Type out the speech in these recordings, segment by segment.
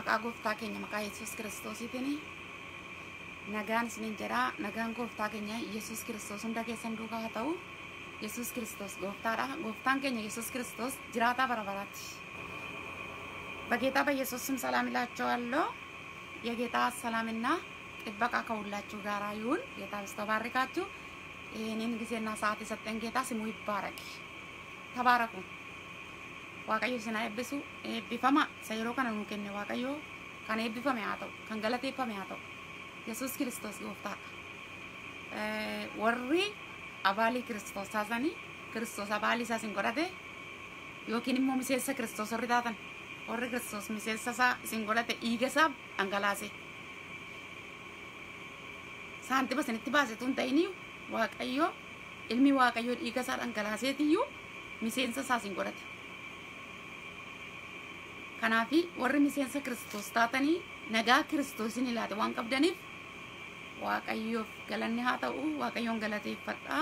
maqaa gooftaa keenya maqaa yesus kiristoosiitiin nagaan isinin jedha nagaan gooftaa keenya yesus kiristoos hunda keessan duukaa haa ta'u yesus kiristoos gooftaadha gooftaan keenya yesus kiristoos jiraataa bara baraatti በጌታ በኢየሱስ ስም ሰላም እላቸዋለሁ። የጌታ ሰላምና ጥበቃ ከሁላችሁ ጋር ይሁን። ጌታ በስቶ ባርካችሁ። ይህንን ጊዜና ሰዓት የሰጠን ጌታ ስሙ ይባረክ። ተባረኩ። ዋቀዮ ሲና ኤብሱ ኤብቢፈማ ሰይሮ ከነ ኑ ከነ ዋቀዮ ከነ ኤብቢፈሜ haa ta'u kan galateeffame haa ta'u yesus kiristoos gooftaadha warri abaalii kiristoos taasanii kiristoos abaalii isaa isin godhate yookiin immoo miseensa kiristoos warri taatan warri kiristoos miseensa isaa isin godhate dhiiga isaa dhangalaase saantima isinitti baasetu hin ta'iniyyuu waaqayyo ilmi waaqayyo dhiiga isaa dhangalaaseetiyyuu miseensa isaa isin godhate kanaafi warri miseensa kiristoos taatanii nagaa kiristoosin ilaate waan qabdaniif waaqayyoof galanni haa ta'u waaqayyoon galateeffadhaa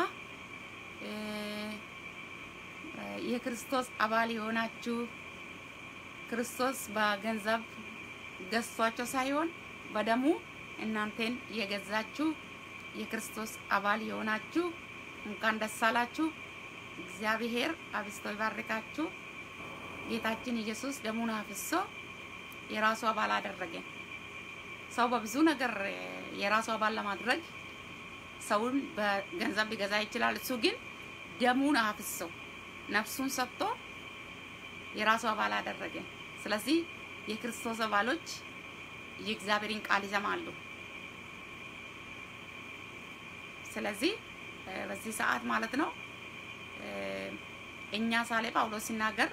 የክርስቶስ አባል የሆናችሁ ክርስቶስ በገንዘብ ገዝቷቸው ሳይሆን በደሙ እናንተን የገዛችሁ የክርስቶስ አባል የሆናችሁ እንኳን ደስ አላችሁ። እግዚአብሔር አብዝቶ ይባርካችሁ። ጌታችን ኢየሱስ ደሙን አፍሶ የራሱ አባል አደረገን። ሰው በብዙ ነገር የራሱ አባል ለማድረግ ሰውን በገንዘብ ሊገዛ ይችላል። እሱ ግን ደሙን አፍሶ ነፍሱን ሰጥቶ የራሱ አባል አደረገን። ስለዚህ የክርስቶስ አባሎች የእግዚአብሔርን ቃል ይሰማሉ። ስለዚህ በዚህ ሰዓት ማለት ነው እኛ ሳሌ ጳውሎስ ሲናገር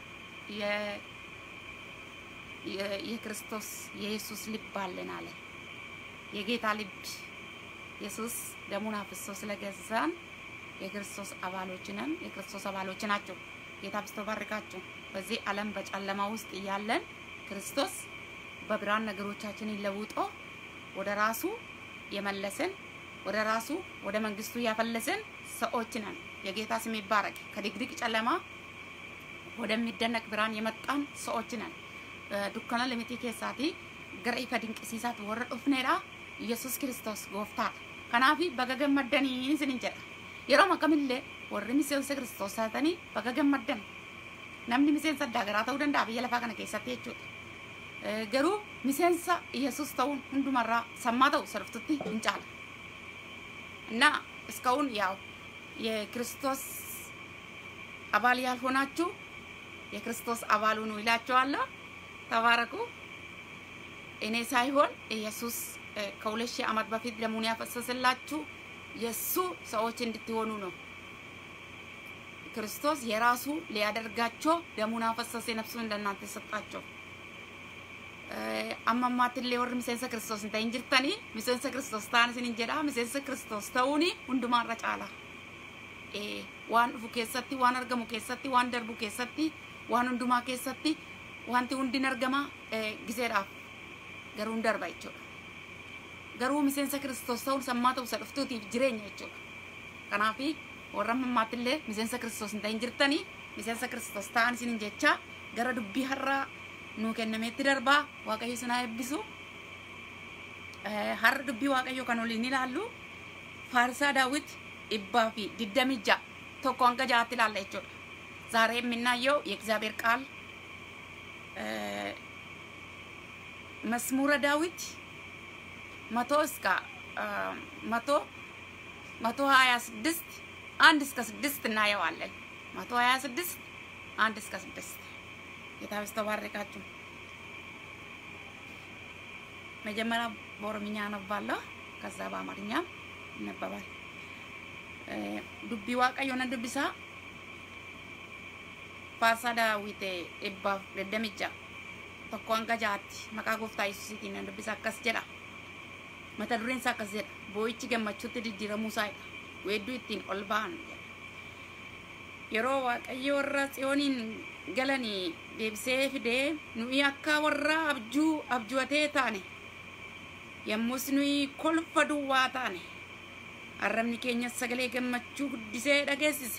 የክርስቶስ የኢየሱስ ልብ አለን አለ። የጌታ ልብ ኢየሱስ ደሙን አፍሶ ስለገዛን የክርስቶስ አባሎች ነን። የክርስቶስ አባሎች ናቸው። ጌታ ብስቶ ባርካችሁ። በዚህ ዓለም በጨለማ ውስጥ እያለን ክርስቶስ በብርሃን ነገሮቻችንን ለውጦ ወደ ራሱ የመለሰን ወደ ራሱ ወደ መንግስቱ ያፈለሰን ሰዎች ነን። የጌታ ስም ይባረክ። ከድቅድቅ ጨለማ ወደሚደነቅ ብርሃን የመጣን ሰዎች ነን። ዱkkana limiti keessaati gara ifa dinqisiisaatti warra dhufneedha. Yesus Kiristoos gooftaadha. Kanaaf baga gammaddanii isinin jedha. Yeroo akkamillee warri miseensa Kiristoos taatanii baga gammaddan. Namni miseensa addaa garaa ta'uu danda'a biyya lafaa kana keessatti jechuudha. Garuu miseensa Yesus ta'uun hundumarraa sammaa ta'u sarftutti hin caala. እና እስካሁን ያው የክርስቶስ አባል ያልሆናችሁ የክርስቶስ አባል ሁኑ ይላቸዋለሁ። ተባረኩ። እኔ ሳይሆን ኢየሱስ ከሁለት ሺህ ዓመት በፊት ደሙን ያፈሰስላችሁ የእሱ ሰዎች እንድትሆኑ ነው። ክርስቶስ የራሱ ሊያደርጋቸው ደሙን አፈሰሰ፣ ነፍሱን ለእናንተ ሰጣቸው። አማማትሌ ወር ሚሴንሰ ክርስቶስ እንተ እንጅርተኒ ሚሴንሰ ክርስቶስ ታን ስን እንጀዳ ሚሴንሰ ክርስቶስ ተውኒ ሁንዱማራ ጫላ ዋን ዱፉ keessatti waan argamu keessatti waan darbu keessatti waan hundumaa keessatti wanti hundin argama giseedhaaf garuu hin darba jechuudha. Garuu miseensa kiristoos ta'uun sammaa ta'u isa dhuftuutiif jireenya jechuudha. Kanaaf warra ammammaattillee miseensa kiristoos hin ta'in jirtanii miseensa kiristoos ta'an isin jecha gara dubbii har'aa nuu kennameetti darbaa waaqayyo isin haa eebbisu. Har'a dubbii waaqayyo kan waliin ilaallu faarsaa daawwit dhibbaa fi digdamii ja'a tokko hanga ja'aatti ilaalla jechuudha. ዛሬ የምናየው የእግዚአብሔር ቃል መዝሙረ ዳዊት መቶ እስከ መቶ መቶ ሀያ ስድስት አንድ እስከ ስድስት እናየዋለን። መቶ ሀያ ስድስት አንድ እስከ ስድስት ጌታ ይባርካችሁ። መጀመሪያ በኦሮምኛ አነባለሁ፣ ከዛ በአማርኛ ይነበባል። ዱቢ ዋቀዮነ ዱቢሳ faarsaa daawwite dhibbaaf dedemicha tokko hanga jaatti maqaa gooftaa yesuusiitiin nan dubbisa akkas jedha mata dureen isaa akkas jedha boo'ichi gammachuutti diddiiramuu isaadha weedduu ittiin ol ba'an yeroo waaqayyo warra tsiyooniin galanii deebisee fidee nuyi akka warra abjuu abjuwatee taane yommus nuyi kolfa duwwaa taane arrabni keenya sagalee gammachuu guddisee dhageessise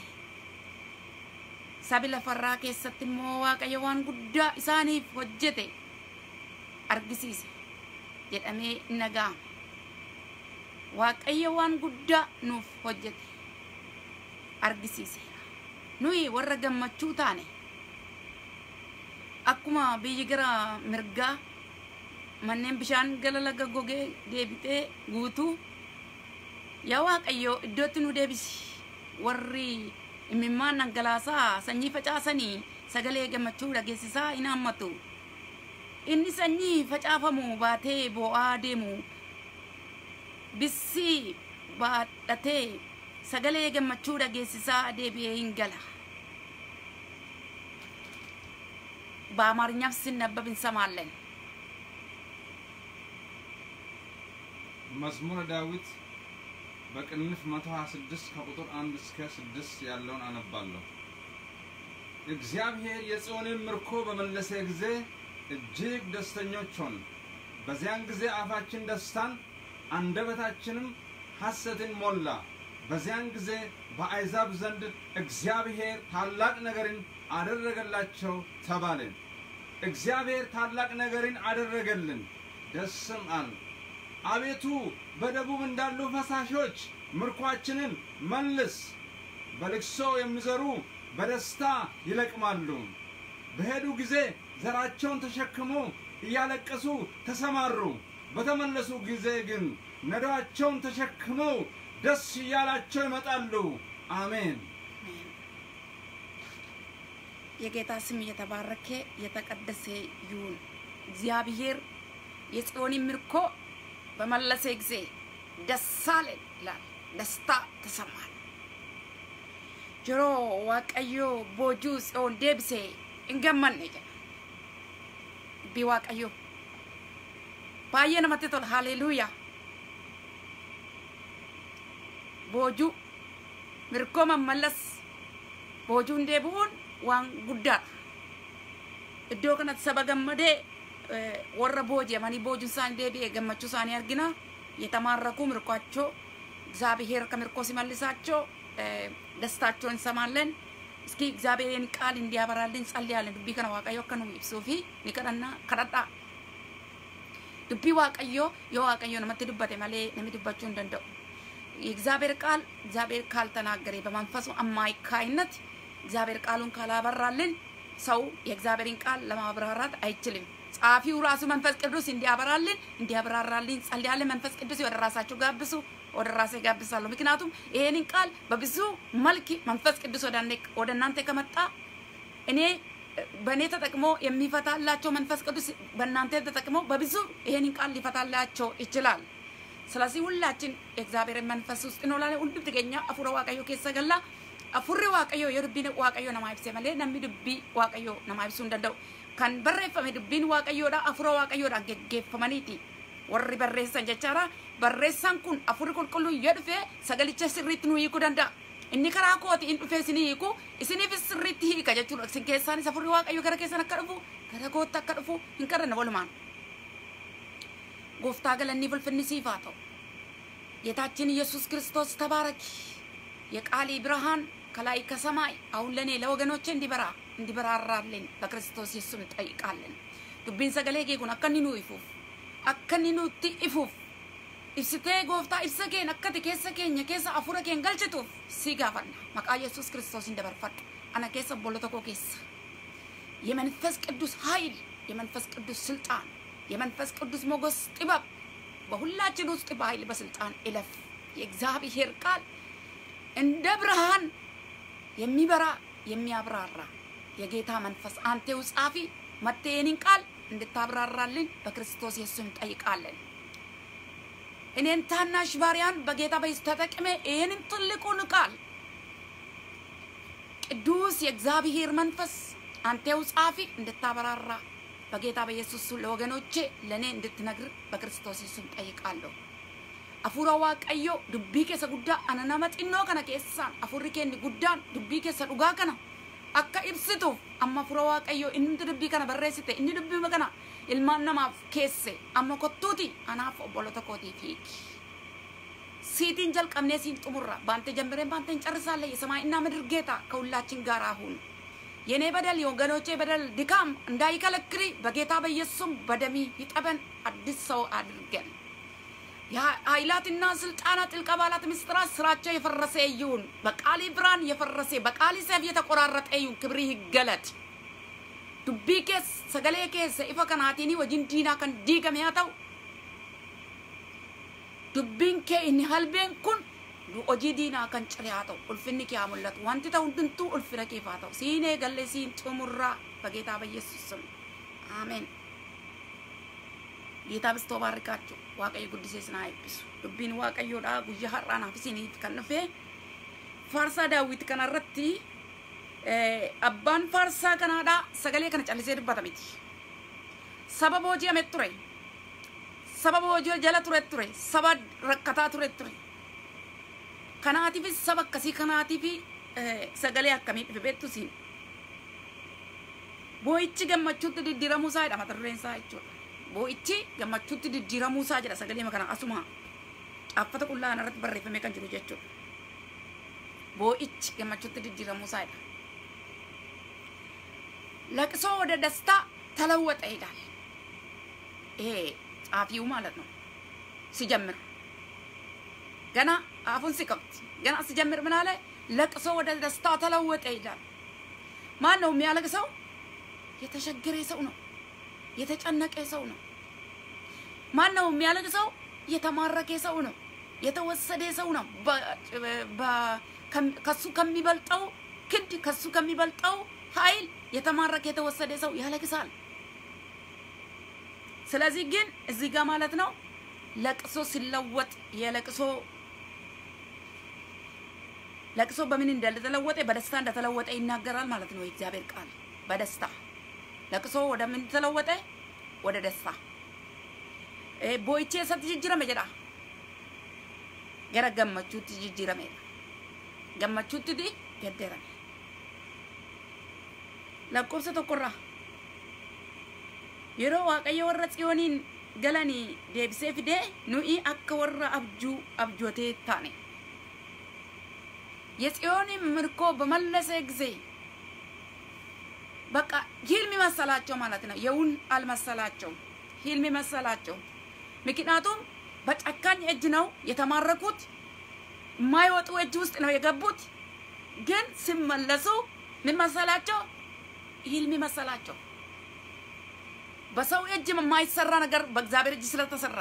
sabi lafarraa keessatti immoo waaqayyo waan guddaa isaaniif hojjete argisiise jedhamee naga'ama. Waaqayyo waan guddaa nuuf hojjete argisiiseera. Nuyi warra gammachuu taane akkuma biyyi gara mirgaa manneen bishaan gara laga gogee deebitee guutuu yaa Waaqayyo iddootti nu deebisi warri imimmaan dhangalaasaa sanyii facaasanii sagalee gammachuu dhageessisaa hin hammatu. Inni sanyii facaafamu baatee boo'aa deemu bissi baadhatee sagalee gammachuu dhageessisaa deebi'ee hin gala. በአማርኛም ሲነበብ እንሰማለን። መዝሙረ ዳዊት በቅንፍ 126 ከቁጥር 1 እስከ 6 ያለውን አነባለሁ። እግዚአብሔር የጽዮንን ምርኮ በመለሰ ጊዜ እጅግ ደስተኞች ሆን። በዚያን ጊዜ አፋችን ደስታን አንደበታችንም ሐሰትን ሞላ። በዚያን ጊዜ በአሕዛብ ዘንድ እግዚአብሔር ታላቅ ነገርን አደረገላቸው ተባለ። እግዚአብሔር ታላቅ ነገርን አደረገልን፣ ደስም አል አቤቱ በደቡብ እንዳሉ ፈሳሾች ምርኳችንን መልስ። በልቅሶ የሚዘሩ በደስታ ይለቅማሉ። በሄዱ ጊዜ ዘራቸውን ተሸክመው እያለቀሱ ተሰማሩ። በተመለሱ ጊዜ ግን ነዶአቸውን ተሸክመው ደስ እያላቸው ይመጣሉ። አሜን። የጌታ ስም የተባረከ የተቀደሰ ይሁን። እግዚአብሔር የጽዮንን ምርኮ በመለሰ ጊዜ ደስ አለን ይላል። ደስታ ተሰማን። ጅሮ ዋቀዮ ቦጁ ጽዮን ዴብሴ እንገመን ጀ ቢ ዋቀዮ ባየ ነመtti tola haleluuyaa boojuu mirkoo mammallas boojuun deebi'uun waan guddaadha. Iddoo kanatti saba gammadee warra booji'amanii boojuun isaanii deebi'ee gammachuu isaanii argina. የተማረኩ ምርኳቸው እግዚአብሔር ከምርኮ ሲመልሳቸው ደስታቸውን እንሰማለን። እስኪ እግዚአብሔርን ቃል እንዲያበራልን ጸልያለን። ዱቢ ከነ ዋቀዮ akka nu ibsuu fi ni kadhanna kadhadha. Dubbii waaqayyoo yoo waaqayyo namatti dubbate malee namni dubbachuu hin danda'u. የእግዚአብሔር ቃል እግዚአብሔር ካልተናገረ በመንፈሱ አማካይነት እግዚአብሔር ቃሉን ካላበራልን ሰው የእግዚአብሔርን ቃል ለማብራራት አይችልም። ጸሐፊው ራሱ መንፈስ ቅዱስ እንዲያበራልን እንዲያብራራልን ጸልያለን። መንፈስ ቅዱስ ወደ ራሳችሁ ጋብሱ፣ ወደ ራሴ ጋብሳለሁ። ምክንያቱም ይሄንን ቃል በብዙ መልክ መንፈስ ቅዱስ ወደ እናንተ ከመጣ እኔ በእኔ ተጠቅሞ የሚፈታላቸው መንፈስ ቅዱስ በእናንተ ተጠቅሞ በብዙ ይሄንን ቃል ሊፈታላቸው ይችላል። ስለዚህ ሁላችን የእግዚአብሔርን መንፈስ ውስጥ እንውላለን። ሁሉ ትገኛ አፉረ ዋቀዮ ኬሰ ገላ አፉሪ ዋቀዮ የዱቢን ዋቀዮ ነማ ibse malee namni dubbii waaqayyo nama ibsuu hin danda'u. Kan barreeffame dubbiin waaqayyoodha afura waaqayyoodhaan geggeeffamaniiti. Warri barreessan jechaadha. Barreessaan kun afurri qulqulluun yoo dhufe sagalicha sirriitti nu hiikuu danda'a. Inni karaa kooti in dhufee isin hiiku isiniifis sirriitti hiika jechuudha. Isin keessaanis afurri waaqayyo gara keessan akka dhufu gara kootti akka dhufu hin kadhanna walumaan. ጎፍታ ገለኒ ፍልፍል ሲፋተው ጌታችን ኢየሱስ ክርስቶስ ተባረኪ። የቃሊ ብርሃን ከላይ ከሰማይ አሁን ለእኔ ለወገኖቼ እንዲበራ እንዲበራራልን በክርስቶስ ኢየሱስ እንጠይቃለን። ዱቢን ሰገሌ ጌጉን አከኒ ኑ ይፉፍ አከኒ ኑቲ ይፉፍ ibsitee gooftaa ibsa keen akkati keessa keenya keessa afura keen galchituuf si gaafanna maqaa yesus ክርስቶስን dabarfadhu ana keessa obbolo tokko keessa የመንፈስ ቅዱስ ኃይል የመንፈስ ቅዱስ ስልጣን የመንፈስ ቅዱስ ሞገስ ጥበብ በሁላችን ውስጥ በኃይል በስልጣን እለፍ። የእግዚአብሔር ቃል እንደ ብርሃን የሚበራ የሚያብራራ የጌታ መንፈስ አንቴው ጻፊ መቴንን ቃል እንድታብራራልን በክርስቶስ ኢየሱስ እንጠይቃለን። እኔን ታናሽ ባሪያን በጌታ በኢየሱስ ተጠቅሜ ይህንን ትልቁን ቃል ቅዱስ የእግዚአብሔር መንፈስ አንቴው ጻፊ እንድታበራራ በጌታ በኢየሱስ ለወገኖቼ ለእኔ እንድትነግር በክርስቶስ ኢየሱስ ጠይቃለሁ። አፉራ ዋቀዮ ዱቢ ኬሰ ጉዳ አነነመ xinnoo kana keessaan afurri keenni guddaan dubbii keessa dhugaa kana akka ibsituuf amma afura waaqayyo inni dubbii kana barreessite inni dubbii kana ilmaan namaaf keesse amma kottuuti anaaf obbolota kootii fiiki. ሲቲን ጀልቀምኔ ሲን ጥሙራ ባንተ ጀምሬን ባንተ እንጨርሳለን። የሰማይና ምድር ጌታ ከሁላችን ጋር አሁን የኔ በደል የወገኖቼ በደል ድካም እንዳይከለክል በጌታ በኢየሱስም በደሚ ይጠበን፣ አዲስ ሰው አድርገን ኃይላትና ስልጣናት ጥልቅ አባላት ምስጢራት ስራቸው የፈረሰ ይሁን። በቃሊ ብርሃን የፈረሰ በቃሊ ሰይፍ የተቆራረጠ ይሁን። ክብሪ ይገለጥ። ዱቢ ኬስ ሰገሌ ኬስ ኢፈ ከናቲኒ ወጂን ዲና ከን ዲገም yaa ta'u dubbiin kee inni halbeen kun hojii diinaa kan cire haa ta'u ulfinni kee haa mul'atu wanti ta'u hundumtuu ulfina keef haa ta'u siin eegalle siin xumurraa በጌታ በኢየሱስ ስም አሜን። ጌታ ብስቶ ባርካችሁ waaqayyo guddisee sinaa eebbisu dubbiin waaqayyoodha guyyaa har'aanaaf isiniif kan dhufe faarsaa daawwiti kanarratti abbaan faarsaa kanaadha sagalee kana callisee dubbata miti saba booji'ame ture saba boojii jala ture ture saba rakkataa ture ture kanaatiifis saba akkasii kanaatiif sagalee akkamii dhufe beektu siin boo'ichi gammachuutti diddiiramuu isaa jedha mata dureen isaa jechuudha boo'ichi gammachuutti diddiiramuu isaa jedha sagalee kana asuma caaffata qullaa irratti barreeffamee kan jiru jechuudha boo'ichi gammachuutti diddiiramuu isaa jedha ለቅሶ ወደ ደስታ ተለወጠ ይላል። ይሄ ጸሐፊው ማለት ነው። ሲጀምር ገና አፉን ሲከፍት ገና ሲጀምር ምን አለ? ለቅሶ ወደ ደስታ ተለወጠ ይላል። ማን ነው የሚያለቅሰው? የተቸገረ ሰው ነው። የተጨነቀ ሰው ነው። ማን ነው የሚያለቅሰው? የተማረከ ሰው ነው። የተወሰደ ሰው ነው። ከሱ ከሚበልጠው ክንድ ከሱ ከሚበልጠው ኃይል የተማረከ የተወሰደ ሰው ያለቅሳል። ስለዚህ ግን እዚህ ጋር ማለት ነው ለቅሶ ሲለወጥ የለቅሶ ለቅሶ በምን እንደተለወጠ በደስታ እንደተለወጠ ይናገራል ማለት ነው የእግዚአብሔር ቃል። በደስታ ለቅሶ ወደ ምን ተለወጠ? ወደ ደስታ። ቦይቼ ሰት ጅጅረመ ጀዳ ገረ ገመቹት ጅጅረመ ገመቹት ዲ ገደረመ lakkoofsa tokkorraa yeroo waaqayyo warra tsiyooniin galanii deebisee fidee nuyi akka warra abjuu abjootee taane የጽዮንን ምርኮ በመለሰ ጊዜ በቃ ሂልም መሰላቸው ማለት ነው። የውን አልመሰላቸው፣ ሂልም መሰላቸው። ምክንያቱም በጨካኝ እጅ ነው የተማረኩት፣ የማይወጡ እጅ ውስጥ ነው የገቡት። ግን ሲመለሱ ምን መሰላቸው? ህልም መሰላቸው። በሰው እጅ የማይሰራ ነገር በእግዚአብሔር እጅ ስለተሰራ፣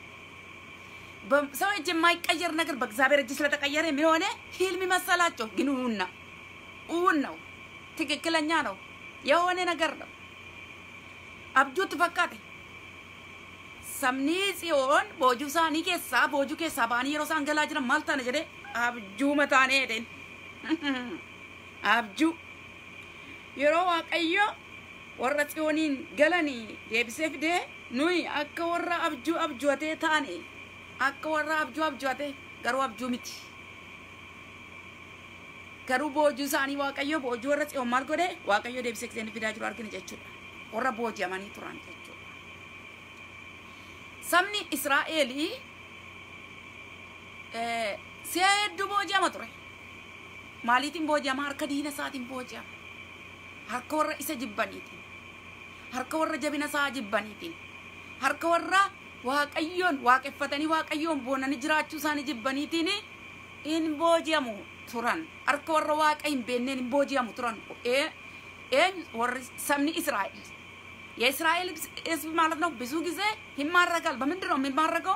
በሰው እጅ የማይቀየር ነገር በእግዚአብሔር እጅ ስለተቀየረ የሚሆነ ህልም መሰላቸው። ግን እውን ነው፣ እውን ነው፣ ትክክለኛ ነው፣ የሆነ ነገር ነው። አብጁት ፈካቴ sabni tsiyoon boojuu isaanii keessaa boojuu keessaa ba'anii yeroo isaan galaa jiran maal taana jedhee abjuu mataanee jedheen abjuu yeroo waaqayyo warra tsiyooniin galanii deebisee fidee nuyi akka warra abjuu abjuutee taane akka warra abjuu abjuutee garuu abjuu miti garuu boojuu isaanii waaqayyo boojuu warra tsiyoon maal godhe waaqayyo deebisee kiseen fidaa jiru argina jechuudha warra booji'amanii turan jechuudha sabni israa'elii si'a hedduu booji'ama ture maaliitiin booji'ama harka diina isaatiin booji'ama harka warra isa jibbaniitiin harka warra jabina isaa jibbaniitiin harka warra waaqayyoon waaqeffatanii waaqayyoon boonanii jiraachuu isaanii jibbaniitiin in booji'amu turan harka warra waaqa hin beenneen hin booji'amu turan een warri sabni israa'el የእስራኤል ህዝብ ማለት ነው ብዙ ጊዜ ይማረካል። በምንድን ነው የሚማረከው?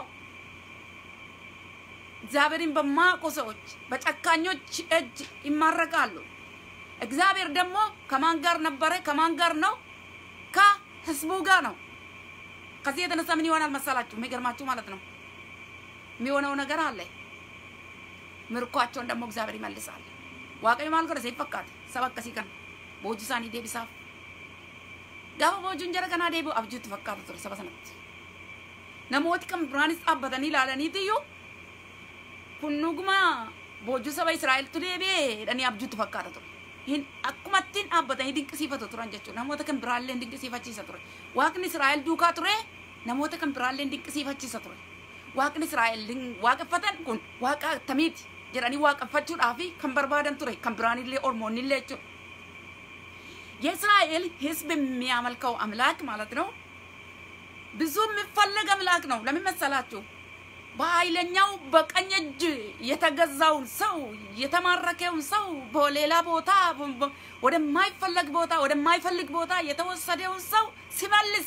እግዚአብሔርን በማያውቁ ሰዎች በጨካኞች እጅ ይማረካሉ። እግዚአብሔር ደግሞ ከማን ጋር ነበረ? ከማን ጋር ነው? ከህዝቡ ጋር ነው። ከዚህ የተነሳ ምን ይሆናል መሰላችሁ? የሚገርማችሁ ማለት ነው የሚሆነው ነገር አለ። ምርኳቸውን ደግሞ እግዚአብሔር ይመልሳል። ዋቀዩ ማል ጎደ ሲፈካት ሰበከ ሲቀን ቦጂሳኒ ዴቢሳፍ gaafa boojuun jara kanaa deebi'u abjuutti fakkaatu ture saba sanatti. Namooti kan biraanis dhaabbatanii ilaalaniitiyyuu kun dhuguma boojuu saba Israa'eltu deebi'ee jedhanii abjuutti fakkaata ture. Hin akkumattiin dhaabbatanii dinqisiifatu turan jechuudha. Namoota kan biraallee dinqisiifachiisa ture. Waaqni Israa'el duukaa ture namoota kan biraallee dinqisiifachiisa ture. Waaqni Israa'el waaqeffatan kun waaqa akkamiiti jedhanii waaqeffachuudhaaf kan barbaadan ture kan biraanillee ormoonnillee jechuudha. የእስራኤል ሕዝብ የሚያመልከው አምላክ ማለት ነው። ብዙ የሚፈለግ አምላክ ነው። ለምን መሰላችሁ? በኃይለኛው በቀኝ እጅ የተገዛውን ሰው የተማረከውን ሰው በሌላ ቦታ ወደማይፈለግ ቦታ ወደማይፈልግ ቦታ የተወሰደውን ሰው ሲመልስ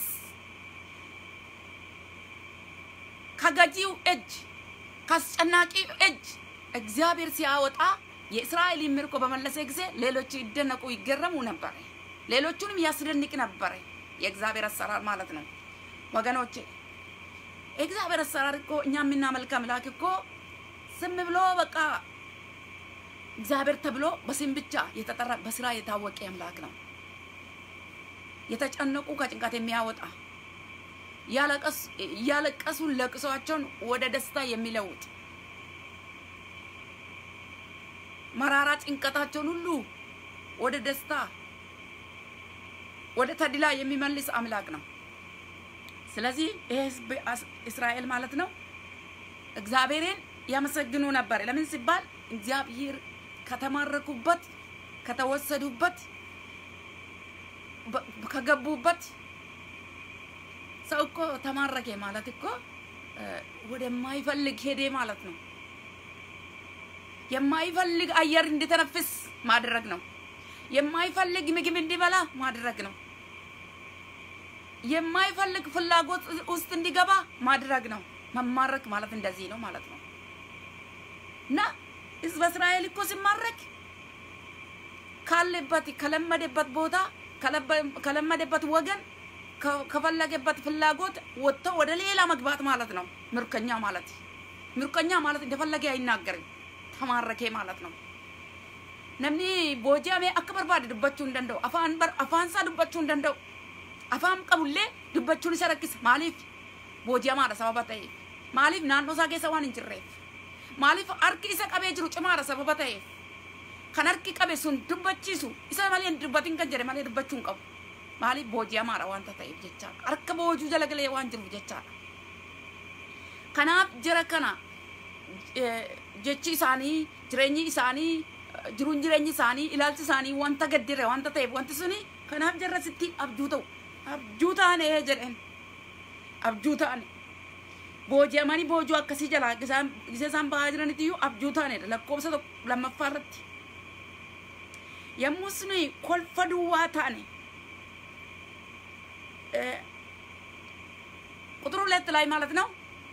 ከገዢው እጅ ከአስጨናቂው እጅ እግዚአብሔር ሲያወጣ የእስራኤል ምርኮ በመለሰ ጊዜ ሌሎች ይደነቁ ይገረሙ ነበረ። ሌሎቹንም ያስደንቅ ነበረ። የእግዚአብሔር አሰራር ማለት ነው ወገኖቼ። የእግዚአብሔር አሰራር እኮ እኛ የምናመልክ አምላክ እኮ ዝም ብሎ በቃ እግዚአብሔር ተብሎ በስም ብቻ የተጠራ በስራ የታወቀ አምላክ ነው። የተጨነቁ ከጭንቀት የሚያወጣ እያለቀሱ ለቅሷቸውን ወደ ደስታ የሚለውጥ መራራ ጭንቀታቸውን ሁሉ ወደ ደስታ ወደ ተድላ የሚመልስ አምላክ ነው። ስለዚህ ይህ ህዝብ እስራኤል ማለት ነው እግዚአብሔርን ያመሰግኑ ነበር። ለምን ሲባል እግዚአብሔር ከተማረኩበት ከተወሰዱበት ከገቡበት ሰው እኮ ተማረከ ማለት እኮ ወደማይፈልግ ሄደ ማለት ነው። የማይፈልግ አየር እንዲተነፍስ ማድረግ ነው። የማይፈልግ ምግብ እንዲበላ ማድረግ ነው። የማይፈልግ ፍላጎት ውስጥ እንዲገባ ማድረግ ነው። መማረክ ማለት እንደዚህ ነው ማለት ነው። እና ህዝበ እስራኤል እኮ ሲማረክ ካለበት ከለመደበት ቦታ ከለመደበት ወገን ከፈለገበት ፍላጎት ወጥቶ ወደ ሌላ መግባት ማለት ነው። ምርኮኛ ማለት ምርኮኛ ማለት እንደፈለገ አይናገርም። ተማረኬ ማለት ነው። ነምኒ ቦጃሜ አከ በርባደ ዱበቹን ደንደው አፋን በር አፋንሳ ዱበቹን ደንደው አፋን ቀቡሌ ዱበቹን isa rakkisa maaliif booji'amaadha sababa ta'eef maaliif naannoo isaa keessa waan hin jirreef maaliif harki isa qabee jiru cimaadha sababa ta'eef kan harki qabe sun dubbachiisu isa malee hin dubbatin kan jedhe malee dubbachuu hin qabu maaliif booji'amaadha wanta ta'eef jechaadha harka boojuu jala galee waan jiruuf jechaadha kanaaf jira kana jechi isaanii jireenyi isaanii jiruun jireenyi isaanii ilaalchi isaanii wanta gaddire wanta ta'eef wanti suni kanaaf jarra sitti abjuu ta'u abjuu taane jedhen abjuu taane booji'amanii boojuu akkasii jalaa gisee isaan bahaa jiranitti iyyuu abjuu taanedha lakkoofsa lammaffaa irratti yommuu suni kolfa duwwaa taane ቁጥር ሁለት ላይ ማለት ነው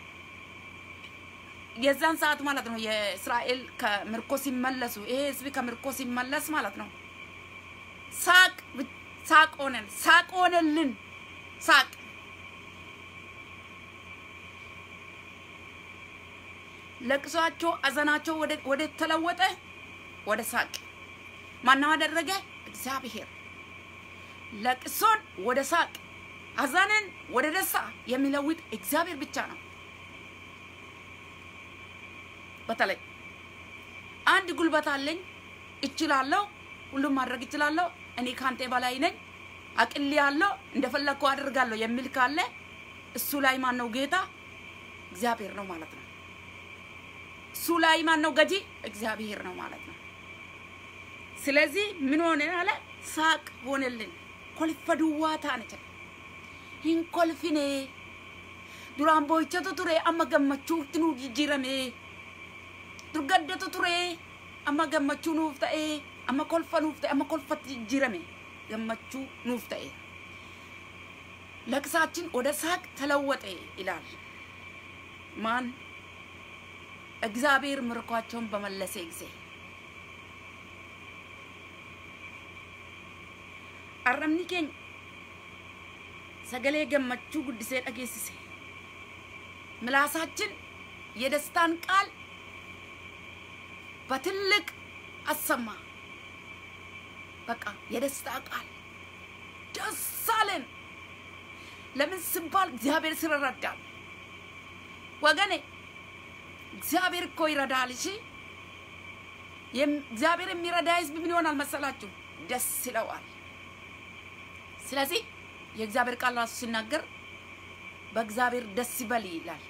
የዛን ሰዓት ማለት ነው የእስራኤል ከምርኮ ሲመለሱ ይሄ ህዝብ ከምርኮ ሲመለስ ማለት ነው ሳቅ ሳቅ ሆነን ሳቅ ሆነልን ሳቅ ለቅሷቸው አዘናቸው ወደ ተለወጠ ወደ ሳቅ ማነው አደረገ እግዚአብሔር ለቅሶን ወደ ሳቅ አዘንን ወደ ደስታ የሚለውጥ እግዚአብሔር ብቻ ነው በተለይ አንድ ጉልበት አለኝ እችላለሁ፣ ሁሉም ማድረግ እችላለሁ፣ እኔ ካንተ በላይ ነኝ፣ አቅል ያለው እንደፈለግኩ አደርጋለሁ የሚል ካለ እሱ ላይ ማን ነው ጌታ? እግዚአብሔር ነው ማለት ነው። እሱ ላይ ማን ነው ገጂ? እግዚአብሔር ነው ማለት ነው። ስለዚህ ምን ሆነ አለ? ሳቅ ሆነልን። ኮልፈ ዱዋ ታነ ሂን ኮልፊኔ ዱራን ቦይቸቱ ቱሬ አመ ገመቹutti nu jijjiirame dur gaddatu ture amma gammachuu nuuf ta'e amma kolfa nuuf ta'e amma kolfatti jijjiirame gammachuu nuuf ta'e ለቅሳችን ወደ ሳቅ ተለወጠ ይላል። ማን እግዚአብሔር ምርኳቸውን በመለሰ ጊዜ arrabni keenya sagalee gammachuu guddisee dhageessise ምላሳችን የደስታን ቃል በትልቅ አሰማ። በቃ የደስታ ቃል ደስ አለን። ለምን ሲባል እግዚአብሔር ስለረዳል። ወገኔ እግዚአብሔር እኮ ይረዳል። እሺ እግዚአብሔር የሚረዳ ህዝብ ምን ይሆናል መሰላችሁ? ደስ ይለዋል። ስለዚህ የእግዚአብሔር ቃል ራሱ ሲናገር በእግዚአብሔር ደስ ይበል ይላል።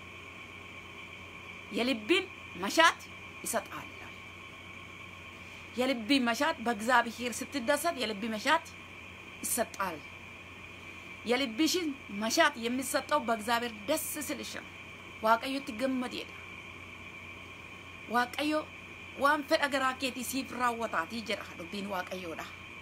የልብን መሻት ይሰጣል። የልብ መሻት በእግዚአብሔር ስትደሰት የልብ መሻት ይሰጣል። የልብሽን መሻት የሚሰጠው በእግዚአብሔር ደስ ስልሽ ነው። ዋቀዮ ትገመድ የለ ዋቀዮ ዋን fedha garaa keetii siif raawwataatii jedha dubbiin waaqayyoodha.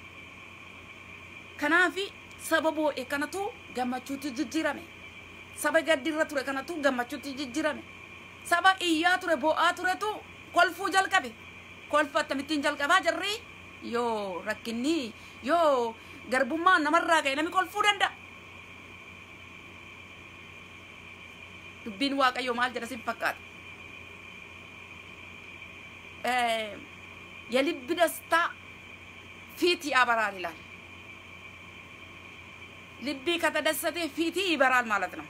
Kanaafi saba boo'e kanatu gammachuutti jijjiirame. Saba gaddiirra ture kanatu gammachuutti jijjiirame. Saba iyyaa ture boo'aa turetu kolfuu jalqabe. Kolfa akkamittiin jalqabaa jarri yoo rakkinni yoo garbummaan namarraa ka'e namni kolfuu danda'a. Dubbiin waaqayyoo maal jedha sin fakkaata? የልብ ደስታ ፊት ያበራል ይላል። ልቢ ከተደሰተ ፊት ይበራል ማለት ነው።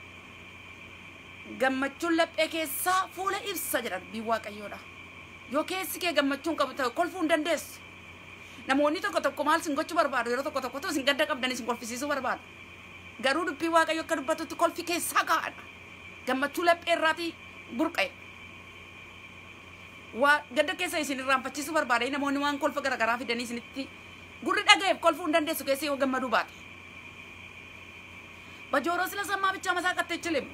ገመቹን ለጴ ኬሳ ፉለ ኢብሰ ጀዳ ዱብቢin waaqayyoodha. Yoo keessi kee gammachuun qabu ta'e kolfuu hin dandeessu. Namoonni tokko tokko maal sin gochuu barbaadu yeroo tokko tokko sin gadda qabdanii sin kolfisiisuu barbaadu. Garuu dubbii waaqayyo akka dubbatutti kolfi keessaa ka'adha. Gammachuu laphee irraatii burqa'e. waa gadda keessa isin irraanfachiisuu barbaade namoonni waan kolfa garaagaraa fidanii isinitti gurri dhagayeef kolfuu hin dandeessu keessa yoo gammaduu baate. በጆሮ ስለሰማ ብቻ መሳቅ አትችልም።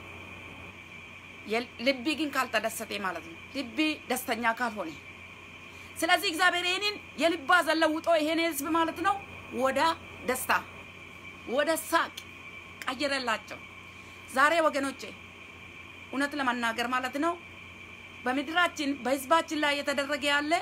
ልቢ ግን ካልተደሰተ ማለት ነው። ልቢ ደስተኛ ካልሆነ ስለዚህ እግዚአብሔር ይህንን የልብ ሐዘን ለውጦ ይሄን ህዝብ ማለት ነው ወደ ደስታ ወደ ሳቅ ቀየረላቸው። ዛሬ ወገኖቼ እውነት ለመናገር ማለት ነው በምድራችን በህዝባችን ላይ እየተደረገ ያለ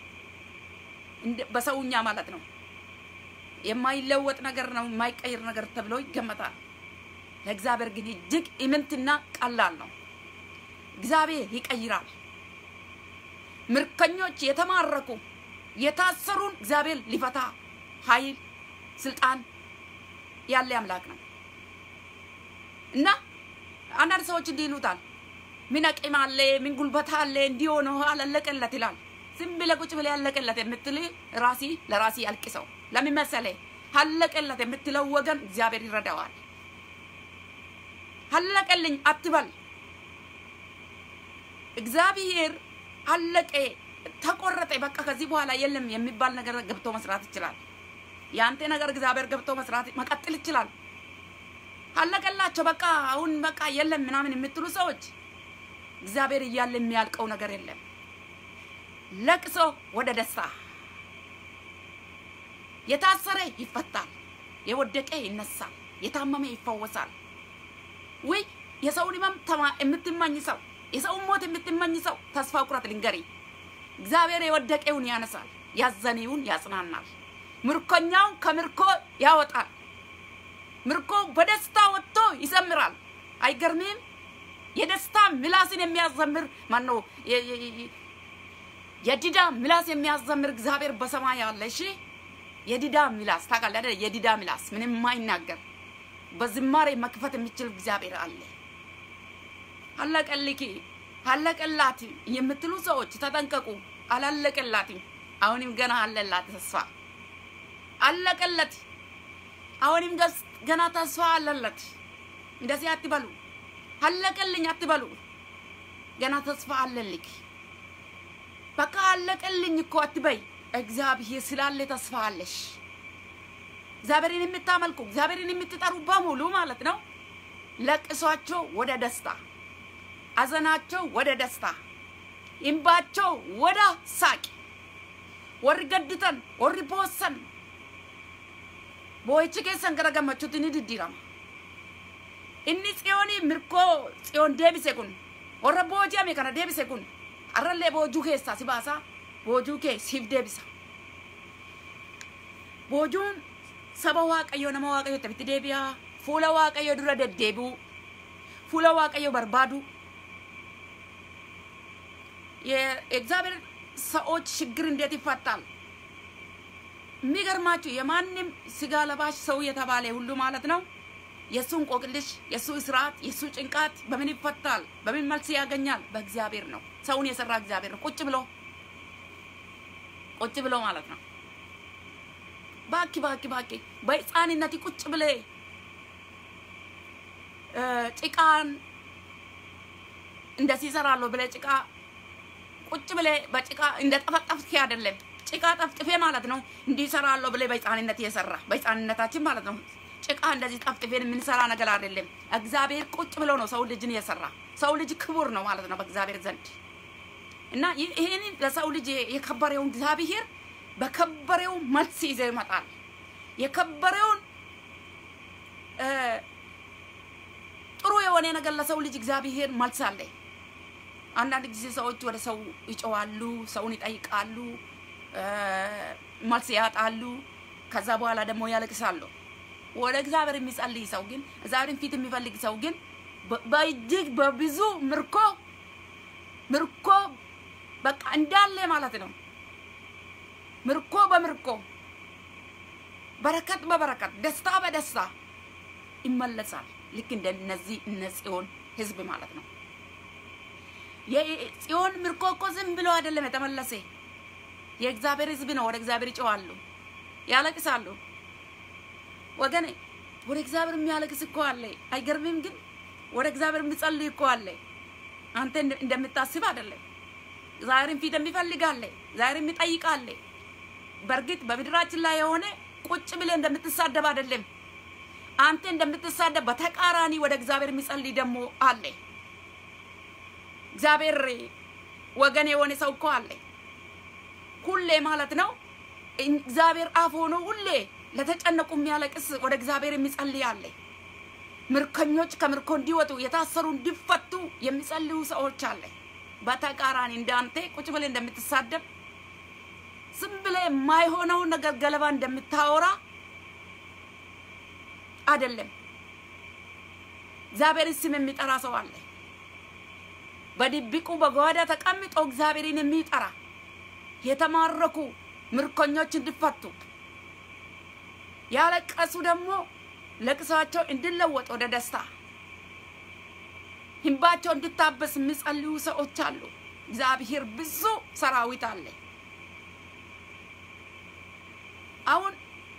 በሰውኛ ማለት ነው የማይለወጥ ነገር ነው፣ የማይቀይር ነገር ተብሎ ይገመታል። ለእግዚአብሔር ግን እጅግ ኢምንትና ቀላል ነው። እግዚአብሔር ይቀይራል። ምርኮኞች የተማረኩ የታሰሩን እግዚአብሔር ሊፈታ ኃይል ስልጣን ያለ አምላክ ነው እና አንዳንድ ሰዎች እንዲህ ይሉታል ምን አቅም አለ ምን ጉልበት አለ እንዲህ ሆኖ አላለቀለት ይላል። ዝም ብለህ ቁጭ ብለህ ያለቀለት የምትል ራሲ ለራሲ አልቅሰው። ለምን መሰለህ? አለቀለት የምትለው ወገን እግዚአብሔር ይረዳዋል። አለቀልኝ አትበል። እግዚአብሔር አለቀ፣ ተቆረጠ፣ በቃ ከዚህ በኋላ የለም የሚባል ነገር ገብቶ መስራት ይችላል። የአንተ ነገር እግዚአብሔር ገብቶ መስራት መቀጠል ይችላል። አለቀላቸው፣ በቃ አሁን በቃ የለም ምናምን የምትሉ ሰዎች እግዚአብሔር እያለ የሚያልቀው ነገር የለም። ለቅሶ ወደ ደስታ፣ የታሰረ ይፈታል፣ የወደቀ ይነሳል፣ የታመመ ይፈወሳል። ወይ የሰውን ህመም የምትመኝ ሰው፣ የሰውን ሞት የምትመኝ ሰው ተስፋ ቁረጥ ልንገሪ፣ እግዚአብሔር የወደቀውን ያነሳል፣ ያዘነውን ያጽናናል፣ ምርኮኛውን ከምርኮ ያወጣል። ምርኮ በደስታ ወጥቶ ይዘምራል። አይገርምም? የደስታ ምላስን የሚያዘምር ማን ነው? የዲዳ ምላስ የሚያዘምር እግዚአብሔር በሰማይ አለ። እሺ የዲዳ ምላስ ታውቃለህ አይደል? የዲዳ ምላስ ምንም የማይናገር በዝማሬ መክፈት የሚችል እግዚአብሔር አለ። አለቀልኪ አለቀላት የምትሉ ሰዎች ተጠንቀቁ። አላለቀላትም። አሁንም ገና አለላት ተስፋ አለቀለት። አሁንም ገና ተስፋ አለለት። እንደዚህ አትበሉ። አለቀልኝ አትበሉ። ገና ተስፋ አለልክ። በቃ አለቀልኝ እኮ አትበይ። እግዚአብሔር ስላለ ተስፋ አለሽ። እግዚአብሔርን የምታመልኩ እግዚአብሔርን የምትጠሩ በሙሉ ማለት ነው ለቅሷቸው ወደ ደስታ፣ አዘናቸው ወደ ደስታ፣ እምባቸው ወደ ሳቅ ወሪ ገድተን ወሪ ቦሰን boo'ichi keessan gara gammachuutti ni diddiirama. Inni tsiyoonii mirkoo tsiyoon deebise kun warra booji'ame kana deebise kun har'allee boojuu keessaa si baasaa boojuu kee siif deebisa. Boojuun saba waaqayyoo nama waaqayyoo itti deebi'aa fuula waaqayyoo dura deddeebi'u fuula waaqayyoo barbaadu የእግዚአብሔር ሰዎች ችግር እንዴት ይፈታል? የሚገርማችሁ የማንም ስጋ ለባሽ ሰው የተባለ ሁሉ ማለት ነው የእሱ እንቆቅልሽ፣ የእሱ እስራት፣ የእሱ ጭንቃት በምን ይፈታል? በምን መልስ ያገኛል? በእግዚአብሔር ነው። ሰውን የሰራ እግዚአብሔር ነው። ቁጭ ብሎ ቁጭ ብሎ ማለት ነው። ባኪ ባኪ ባኪ በህፃንነት ቁጭ ብለ ጭቃን እንደዚህ ይሰራለሁ ብለ ጭቃ ቁጭ ብለ በጭቃ እንደ ጠፈጠፍክ አይደለም። ጭቃ ጠፍጥፌ ማለት ነው እንዲህ እሰራለሁ ብለ በህፃንነት የሰራ በህፃንነታችን ማለት ነው ጭቃ እንደዚህ ጠፍጥፌን የምንሰራ ነገር አይደለም። እግዚአብሔር ቁጭ ብሎ ነው ሰው ልጅን የሰራ። ሰው ልጅ ክቡር ነው ማለት ነው በእግዚአብሔር ዘንድ እና ይህን ለሰው ልጅ የከበረውን እግዚአብሔር በከበሬው መልስ ይዘው ይመጣል። የከበሬውን ጥሩ የሆነ ነገር ለሰው ልጅ እግዚአብሔር መልስ አለ። አንዳንድ ጊዜ ሰዎች ወደ ሰው ይጮዋሉ፣ ሰውን ይጠይቃሉ፣ መልስ ያጣሉ። ከዛ በኋላ ደግሞ ያለቅሳሉ። ወደ እግዚአብሔር የሚጸልይ ሰው ግን እግዚአብሔርን ፊት የሚፈልግ ሰው ግን በእጅግ በብዙ ምርኮ ምርኮ በቃ እንዳለ ማለት ነው። ምርኮ በምርኮ በረከት በበረከት ደስታ በደስታ ይመለሳል። ልክ እንደ እነዚህ እነ ጽዮን ህዝብ ማለት ነው። የጽዮን ምርኮ እኮ ዝም ብሎ አይደለም የተመለሰ የእግዚአብሔር ህዝብ ነው። ወደ እግዚአብሔር ይጮዋሉ፣ ያለቅሳሉ። ወገኔ ወደ እግዚአብሔር የሚያለቅስ እኮ አለ። አይገርምም? ግን ወደ እግዚአብሔር የሚጸልይ እኮ አለ። አንተ እንደምታስብ አይደለም። ዛሬም ፊት የሚፈልጋለ ዛሬም ይጠይቃለ። በእርግጥ በምድራችን ላይ የሆነ ቁጭ ብለ እንደምትሳደብ አይደለም። አንተ እንደምትሳደብ በተቃራኒ ወደ እግዚአብሔር የሚጸልይ ደግሞ አለ። እግዚአብሔር ወገን የሆነ ሰው እኮ አለ። ሁሌ ማለት ነው እግዚአብሔር አፍ ሆኖ ሁሌ ለተጨነቁ የሚያለቅስ ወደ እግዚአብሔር የሚጸልይ አለ። ምርኮኞች ከምርኮ እንዲወጡ የታሰሩ እንዲፈቱ የሚጸልዩ ሰዎች አለ። በተቃራኒ እንዳንተ ቁጭ ብለ እንደምትሳደብ ዝም ብለ የማይሆነው ነገር ገለባ እንደምታወራ አይደለም። እግዚአብሔርን ስም የሚጠራ ሰው አለ። በድብቁ በጓዳ ተቀምጦ እግዚአብሔርን የሚጠራ የተማረኩ ምርኮኞች እንዲፈቱ ያለቀሱ ደግሞ ለቅሷቸው እንዲለወጥ ወደ ደስታ እንባቸው እንድታበስ የሚጸልዩ ሰዎች አሉ። እግዚአብሔር ብዙ ሰራዊት አለ። አሁን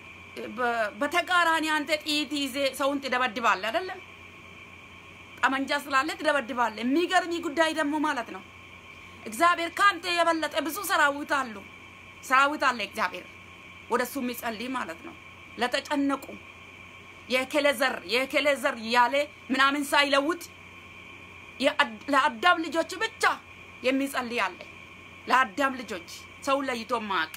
በተቃራኒ አንተ ጥይት ይዜ ሰውን ትደበድባለህ አይደለም? ጠመንጃ ስላለ ትደበድባለህ። የሚገርሚ ጉዳይ ደግሞ ማለት ነው እግዚአብሔር ከአንተ የበለጠ ብዙ ሰራዊት አሉ ሰራዊት አለ እግዚአብሔር ወደ እሱ የሚጸልይ ማለት ነው። ለተጨነቁ የከለ ዘር የከለ ዘር እያለ ምናምን ሳይለውጥ ለአዳም ልጆች ብቻ የሚጸልይ አለ። ለአዳም ልጆች ሰው ለይቶ ማቅ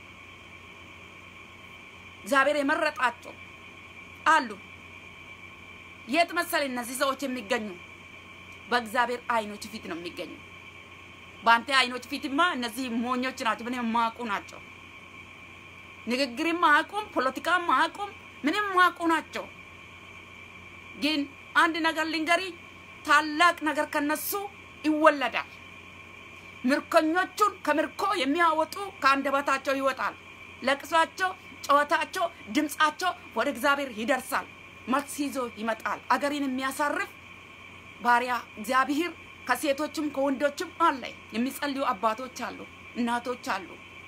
እግዚአብሔር የመረጣቸው አሉ። የት መሰል እነዚህ ሰዎች የሚገኙ በእግዚአብሔር አይኖች ፊት ነው የሚገኙ። በአንተ አይኖች ፊትማ እነዚህ ሞኞች ናቸው፣ ምንም የማያውቁ ናቸው። ንግግርም አያውቁም፣ ፖለቲካም አያውቁም፣ ምንም የማያውቁ ናቸው። ግን አንድ ነገር ልንገሪ፣ ታላቅ ነገር ከነሱ ይወለዳል። ምርኮኞቹን ከምርኮ የሚያወጡ ከአንደበታቸው ይወጣል። ለቅሷቸው፣ ጨዋታቸው፣ ድምፃቸው ወደ እግዚአብሔር ይደርሳል። መልስ ይዞ ይመጣል። አገርን የሚያሳርፍ ባሪያ እግዚአብሔር ከሴቶችም ከወንዶችም አለ። የሚጸልዩ አባቶች አሉ፣ እናቶች አሉ።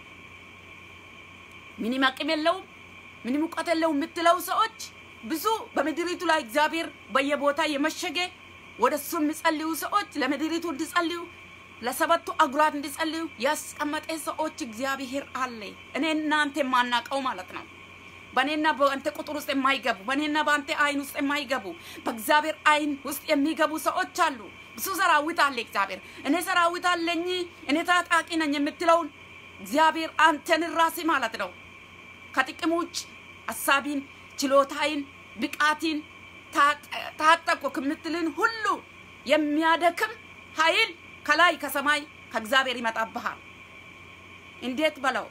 ምንም አቅም የለውም ምንም እውቀት የለውም የምትለው ሰዎች ብዙ በምድሪቱ ላይ እግዚአብሔር በየቦታ የመሸገ ወደ እሱ የሚጸልዩ ሰዎች ለምድሪቱ እንዲጸልዩ ለሰበቱ አጉራት እንዲጸልዩ ያስቀመጠ ሰዎች እግዚአብሔር አለ። እኔ እናንተ የማናቀው ማለት ነው። በእኔና በአንተ ቁጥር ውስጥ የማይገቡ በእኔና በአንተ አይን ውስጥ የማይገቡ በእግዚአብሔር አይን ውስጥ የሚገቡ ሰዎች አሉ። ብዙ ሰራዊት አለ እግዚአብሔር። እኔ ሰራዊት አለኝ እኔ ታጣቂ ነኝ የምትለውን እግዚአብሔር አንተን ራሴ ማለት ነው ከጥቅም ውጭ ሀሳቢን፣ ችሎታይን፣ ብቃቲን ታጠቁ ከምትልን ሁሉ የሚያደክም ኃይል ከላይ ከሰማይ ከእግዚአብሔር ይመጣብሃል። እንዴት በለው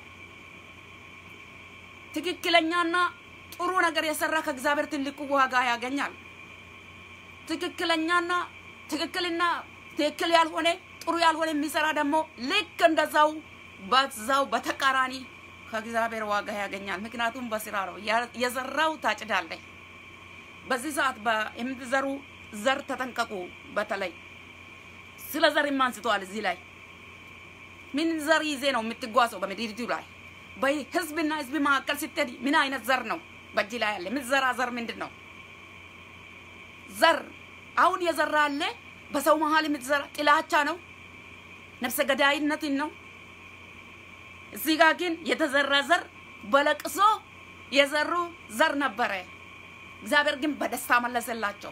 ትክክለኛና ጥሩ ነገር የሰራ ከእግዚአብሔር ትልቁ ዋጋ ያገኛል። ትክክለኛና ትክክልና ትክክል ያልሆነ ጥሩ ያልሆነ የሚሰራ ደግሞ ልክ እንደዛው በዛው በተቃራኒ ከእግዚአብሔር ዋጋ ያገኛል። ምክንያቱም በስራ ነው የዘራው ታጭዳለህ። በዚህ ሰዓት የምትዘሩ ዘር ተጠንቀቁ። በተለይ ስለ ዘር አንስተዋል። እዚህ ላይ ምን ዘር ይዜ ነው የምትጓዘው በምድሪቱ ላይ? በህዝብና ህዝብ መካከል ስትሄድ ምን አይነት ዘር ነው በእጅ ላይ ያለ? የምትዘራ ዘር ምንድን ነው? ዘር አሁን የዘራ አለ በሰው መሀል የምትዘራ ጥላቻ ነው። ነፍሰ ገዳይነትን ነው። እዚህ ጋር ግን የተዘራ ዘር በለቅሶ የዘሩ ዘር ነበረ። እግዚአብሔር ግን በደስታ መለሰላቸው።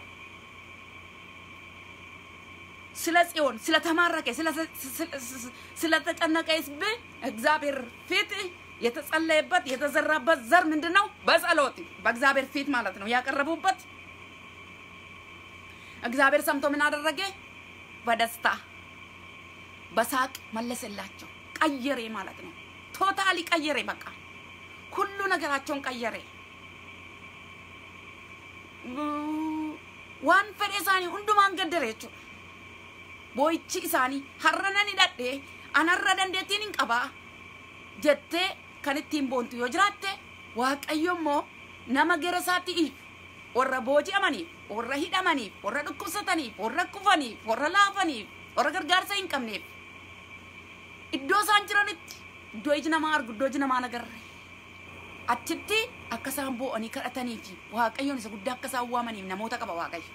ስለ ጽዮን ስለተማረከ ስለተጨነቀ ሕዝብ እግዚአብሔር ፊት የተጸለየበት የተዘራበት ዘር ምንድን ነው? በጸሎት በእግዚአብሔር ፊት ማለት ነው ያቀረቡበት። እግዚአብሔር ሰምቶ ምን አደረገ? በደስታ በሳቅ መለሰላቸው። ቀየሬ ማለት ነው። ቶታሊ ቀየሬ። በቃ ሁሉ ነገራቸውን ቀየሬ። ዋን fedhe isaanii hundumaan gaddare jechuudha. Boo'ichi isaanii har'a nan hidhadhee anarra dandeettiin hin qabaa jettee kan ittiin boontu yoo jiraatte waaqayyo immoo nama gara isaatti iif warra booji'amaniif warra hidhamaniif warra dhukkubsataniif warra kufaniif warra laafaniif warra gargaarsa hin qabneef iddoo isaan jiranitti iddoo iji namaa argu iddoo iji namaa nagarre achitti akka isaan boo'anii kadhatanii fi waaqayyoon isa guddaa akka isaan waamaniif namoota qaba waaqayyo.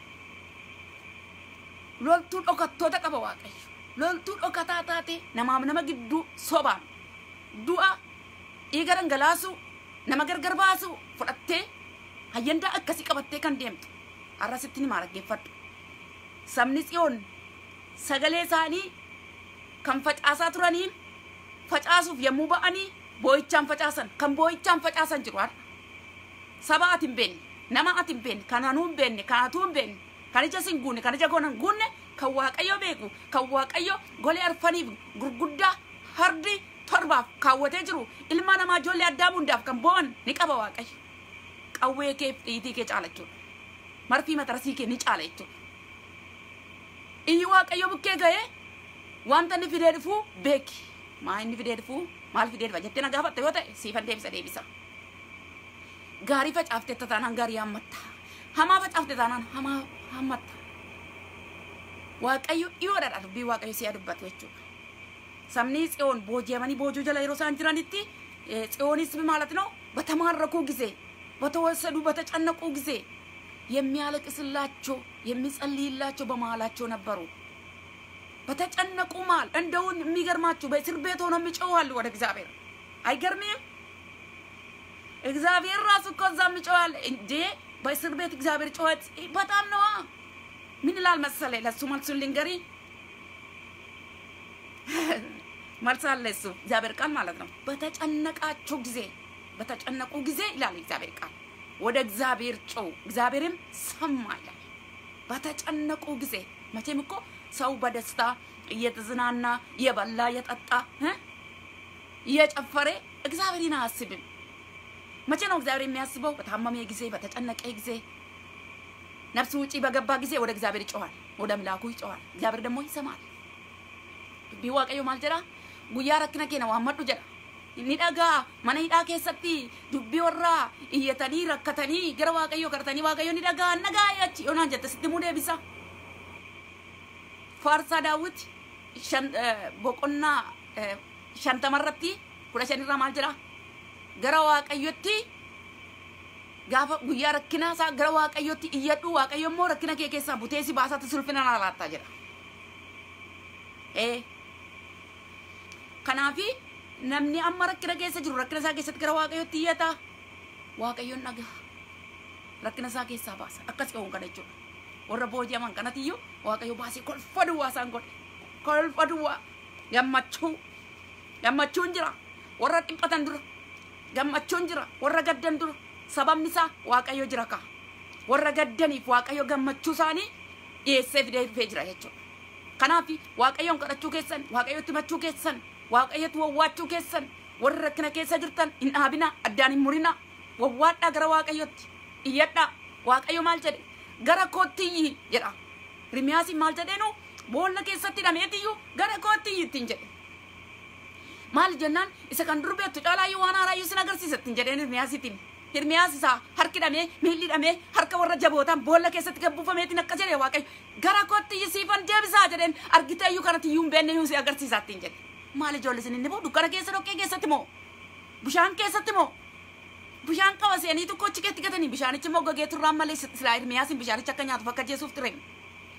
Loltuu dhokattoota qaba waaqayyo. Loltuu dhokataa taate namaaf nama gidduu sobaan du'a dhiiga dhangalaasu nama gargar baasu fudhattee hayyandaa akkasii qabattee kan deemtu har'asitti ni maaraggeeffadhu. Sabni tsiyoon sagalee isaanii kan facaasaa turaniin facaasuuf yommuu ba'anii boo'ichaan facaasan kan boo'ichaan facaasan jiru har'a. Saba ati hin beekne nama ati hin beekne kan anuu hin beekne kan atuu hin beekne kan ija sin guunne kan ija goona hin guunne kan waaqayyo beeku kan waaqayyo golee arfaniif gurguddaa hardi torbaaf kaawwatee jiru ilma namaa ijoollee addaa hundaaf kan bo'an ni qaba waaqayyo. Qawwee kee fi dhiitii kee caala jechuudha. Marfii matarasii kee ni caala jechuudha. Iyyi waaqayyo bukkee ga'ee wanta inni fidee dhufuu beeki. Maa inni fidee dhufuu maal fidee dhufa jettee na gaafatte yoo ta'e siifan deebisa deebisa. Gaarii facaafte taanaan gaarii hammatta. Hamaa facaafte taanaan hamaa hammatta. Waaqayyo dhiyoodha dubbii waaqayyo si'a dubbatu jechuudha. Sabni tsiyoon booji'amanii boojuu jala yeroo isaan jiranitti ጽዮንስ ማለት ነው በተማረኩ ጊዜ በተወሰዱ በተጨነቁ ጊዜ የሚያለቅስላቸው የሚጸልይላቸው በመሀላቸው ነበሩ። በተጨነቁ መሀል እንደውን የሚገርማችሁ በእስር ቤት ሆነው የሚጮዋሉ ወደ እግዚአብሔር አይገርምም? እግዚአብሔር ራሱ እኮ እዛ የሚጮዋል እንዴ! በእስር ቤት እግዚአብሔር ጮኸት በጣም ነዋ። ምን ይላል መሰለ? ለሱ መልሱን ልንገሪ መልስ አለ እሱ እግዚአብሔር ቃል ማለት ነው። በተጨነቃችሁ ጊዜ በተጨነቁ ጊዜ ይላል እግዚአብሔር ቃል ወደ እግዚአብሔር ጮው እግዚአብሔርም ሰማ ይላል። በተጨነቁ ጊዜ መቼም እኮ ሰው በደስታ እየተዝናና እየበላ እየጠጣ እየጨፈረ እግዚአብሔርን አያስብም። መቼ ነው እግዚአብሔር የሚያስበው? በታመመ ጊዜ፣ በተጨነቀ ጊዜ፣ ነፍሱ ውጪ በገባ ጊዜ ወደ እግዚአብሔር ይጮሃል፣ ወደ ምላኩ ይጮሃል። እግዚአብሔር ደግሞ ይሰማል። dubbii waaqayyo maal jedha guyyaa rakkina keenya waammadhu jedha inni dhagaa mana hidhaa keessatti dubbii warraa iyyatanii rakkatanii gara waaqayyo kadhatanii waaqayyo ni dhagaa nagaa achi yoonaan jette sitti muu deebisa faarsaa daawwiti boqonnaa shantamarratti kudha shanirraa maal jedha gara waaqayyotti gaafa guyyaa rakkinaa isaa gara waaqayyotti iyyadhu waaqayyo immoo rakkina kee keessaa butee si baasatti sulfina naa laattaa jedha. Kanaafi namni amma rakkina keessa jiru rakkina isaa keessatti gara waaqayyotti iyyata waaqayyoon dhagaha rakkina isaa keessaa baasa akkas qabuun kana jechuudha warra booji'aman kanatiyyuu waaqayyo baasee kolfa duwwaa isaan godhe kolfa duwwaa gammachuu gammachuun jira warra dhiphatan dura gammachuun jira warra gaddan dura sababni isaa waaqayyo jira kaa warra gaddaniif waaqayyo gammachuu isaanii dhiyeessee fidee dhufee jira jechuudha. Kanaaf waaqayyoon kadhachuu keessan waaqayyotti himachuu keessan waaqayyotti wawwaachuu keessan warri rakkina keessa jirtan hin dhaabina addaan hin murina wawwaadhaa gara waaqayyotti iyyadhaa waaqayyo maal jedhe gara kootti iyyi jedha Hirmiyaasiin maal jedheenu boolla keessatti hidhameetiyyuu gara kootti iyyi ittiin jedhe maal jennaan isa kan dur beektu caalaayyuu waan haaraayyuu sin agarsiisa ittiin jedheen Hirmiyaasiitiin Hirmiyaas isaa harki hidhamee miilli hidhamee harka warra jabootaan boolla keessatti gabbuufameetiin akka jedhe waaqayyo gara kootti iyyi siifan deebisaa jedheen argiteeyyuu kanatti iyyuu hin beekne iyyuu si agarsiisaa ittiin jedhe maal ijoollee isin inni boo dukkana keessa dhoqqee keessatti moo bishaan keessatti moo bishaan qaba seenii tokko achi keetti gatanii bishaanichi immoo gogee turraan malee silaa Hirmiyaasiin bishaanicha akka nyaatuuf akka jeesuuf ture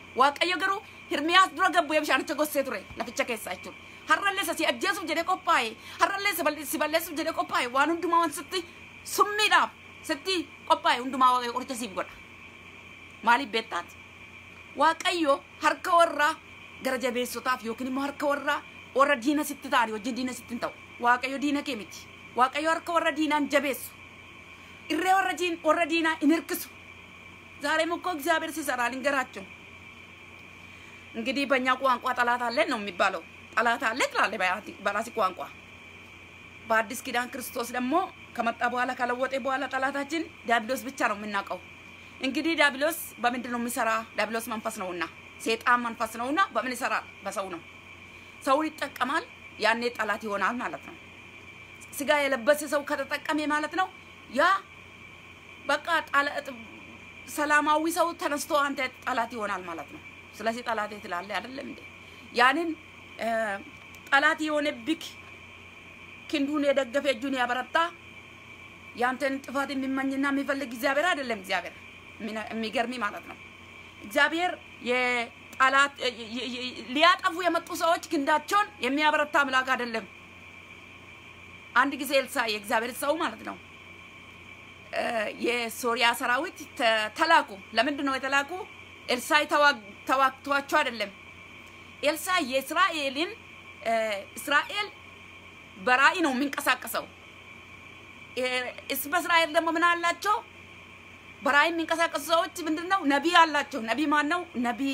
waaqayyo garuu hirmiyaas dura gabbu ee bishaanicha gossee ture laficha keessaa jechuudha har'allee isa si ajjeesuuf jedhee qophaa'e har'allee si balleessuuf jedhee qophaa'e waan hundumaa waan sitti summiidhaaf sitti qophaa'e hundumaa waaqayyo qoricha siif godha maaliif beektaati waaqayyo harka warraa gara jabeessotaaf yookiin immoo harka warraa warra diina sitti ta'an wajjin diina sitti hin ta'u waaqayyo diina kee miti waaqayyo harka warra diinaan jabeessu irree warra diin warra diinaa hin hirkisu ዛሬም እኮ እግዚአብሔር ሲሰራ ልንገራችሁ እንግዲህ በእኛ ቋንቋ ጠላት አለን ነው የሚባለው ጠላት አለ ትላለ በራሲ ቋንቋ በአዲስ ኪዳን ክርስቶስ ደግሞ ከመጣ በኋላ ከለወጠ በኋላ ጠላታችን ዲያብሎስ ብቻ ነው የምናውቀው እንግዲህ ዲያብሎስ በምንድን ነው የሚሰራ ዲያብሎስ መንፈስ ነውና ሴጣን መንፈስ ነውና በምን ይሰራል በሰው ነው ሰውን ይጠቀማል ያኔ ጠላት ይሆናል ማለት ነው ስጋ የለበሰ ሰው ከተጠቀመ ማለት ነው ያ በቃ ሰላማዊ ሰው ተነስቶ አንተ ጠላት ይሆናል ማለት ነው ስለዚህ ጠላት ትላለህ አይደለም እንዴ ያንን ጠላት የሆነ ብክ ክንዱን የደገፈ እጁን ያበረታ ያንተን ጥፋት የሚመኝና የሚፈልግ እግዚአብሔር አይደለም እግዚአብሔር የሚገርሚ ማለት ነው እግዚአብሔር የጠላት ሊያጠፉ የመጡ ሰዎች ክንዳቸውን የሚያበረታ አምላክ አይደለም አንድ ጊዜ ኤልሳ የእግዚአብሔር ሰው ማለት ነው የሶሪያ ሰራዊት ተላኩ ለምንድን ነው የተላኩ ኤልሳይ ተዋግቷቸው አይደለም ኤልሳ የእስራኤልን እስራኤል በራእይ ነው የሚንቀሳቀሰው በእስራኤል ደግሞ ምን አላቸው በራእይ የሚንቀሳቀሱ ሰዎች ምንድን ነው ነቢይ አላቸው ነቢይ ማን ነው ነቢይ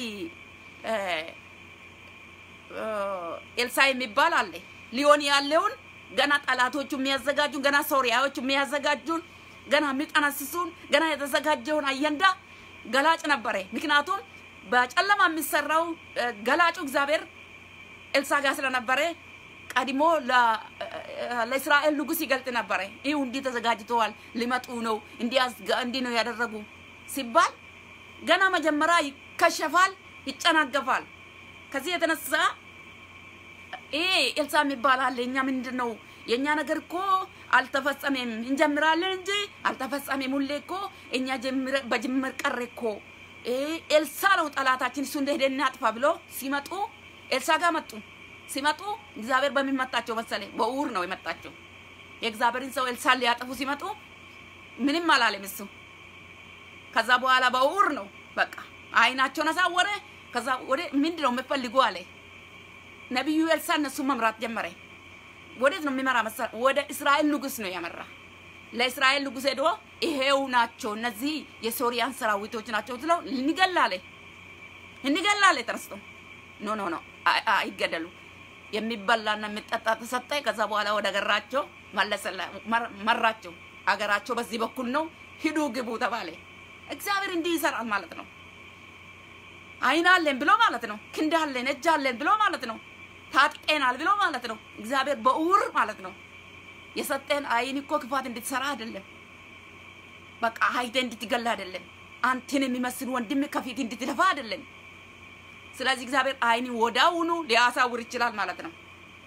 ኤልሳ የሚባል አለ ሊሆን ያለውን ገና ጠላቶቹ የሚያዘጋጁን ገና ሶሪያዎቹ የሚያዘጋጁን ገና የሚጠነስሱን ገና የተዘጋጀውን አየንዳ ገላጭ ነበረ ምክንያቱም በጨለማ የሚሰራው ገላጩ እግዚአብሔር ኤልሳ ጋር ስለነበረ ቀድሞ ለእስራኤል ንጉስ ይገልጥ ነበረ ይህ እንዲህ ተዘጋጅተዋል ሊመጡ ነው እንዲህ ነው ያደረጉ ሲባል ገና መጀመሪያ ይከሸፋል ይጨናገፋል ከዚህ የተነሳ ይሄ ኤልሳ የሚባል አለ እኛ ምንድን ነው የእኛ ነገር እኮ አልተፈጸመም እንጀምራለን እንጂ አልተፈጸመም ሁሌ እኮ እኛ በጅምር ቀረ እኮ ኤልሳ ነው ጠላታችን እሱ እንደሄደ እናጥፋ ብሎ ሲመጡ ኤልሳ ጋር መጡ ሲመጡ እግዚአብሔር በሚመጣቸው መሰለ በውር ነው የመጣቸው የእግዚአብሔርን ሰው ኤልሳን ሊያጠፉ ሲመጡ ምንም አላለም እሱ ከዛ በኋላ በውር ነው በቃ አይናቸውን አሳወረ ከዛ ወደ ምንድን ነው የምፈልጉ አለ ነቢዩ ኤልሳ እነሱን መምራት ጀመረ ወዴት ነው የሚመራ መሰል ወደ እስራኤል ንጉስ ነው ያመራ ለእስራኤል ንጉስ ሄዶ ይሄው ናቸው እነዚህ የሶሪያን ሰራዊቶች ናቸው ትለው እንገላለ እንገላለ ተነስቶ ኖ ኖ ኖ አይገደሉ የሚበላና የሚጠጣ ተሰጠ ከዛ በኋላ ወደ አገራቸው መራቸው አገራቸው በዚህ በኩል ነው ሂዱ ግቡ ተባለ እግዚአብሔር እንዲህ ይሰራል ማለት ነው አይን አለን ብሎ ማለት ነው ክንድ አለን እጅ አለን ብሎ ማለት ነው ታጥቀናል ብሎ ማለት ነው እግዚአብሔር በእውር ማለት ነው የሰጠን አይን እኮ ክፋት እንድትሰራ አይደለም በቃ ሀይተ እንድትገላ አይደለም አንተን የሚመስል ወንድም ከፊት እንድትደፋ አይደለም ስለዚህ እግዚአብሔር አይን ወዳውኑ ሊያሳውር ይችላል ማለት ነው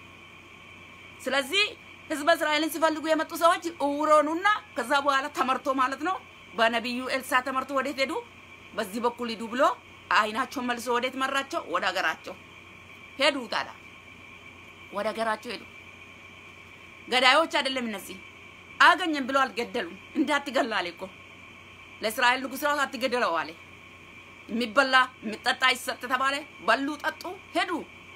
ስለዚህ ህዝበ እስራኤልን ሲፈልጉ የመጡ ሰዎች እውሮኑና ከዛ በኋላ ተመርቶ ማለት ነው በነቢዩ ኤልሳ ተመርቶ ወዴት ሄዱ በዚህ በኩል ሂዱ ብሎ አይናቸውን መልሶ ወዴት መራቸው ወደ ሀገራቸው ሄዱ ታዲያ ወደ ሀገራቸው ሄዱ ገዳዮች አይደለም እነዚህ አገኘን ብሎ አልገደሉም እንዳትገላ አለ እኮ ለእስራኤል ንጉስ ራሱ አትገደለው አለ የሚበላ የሚጠጣ ይሰጥ ተባለ በሉ ጠጡ ሄዱ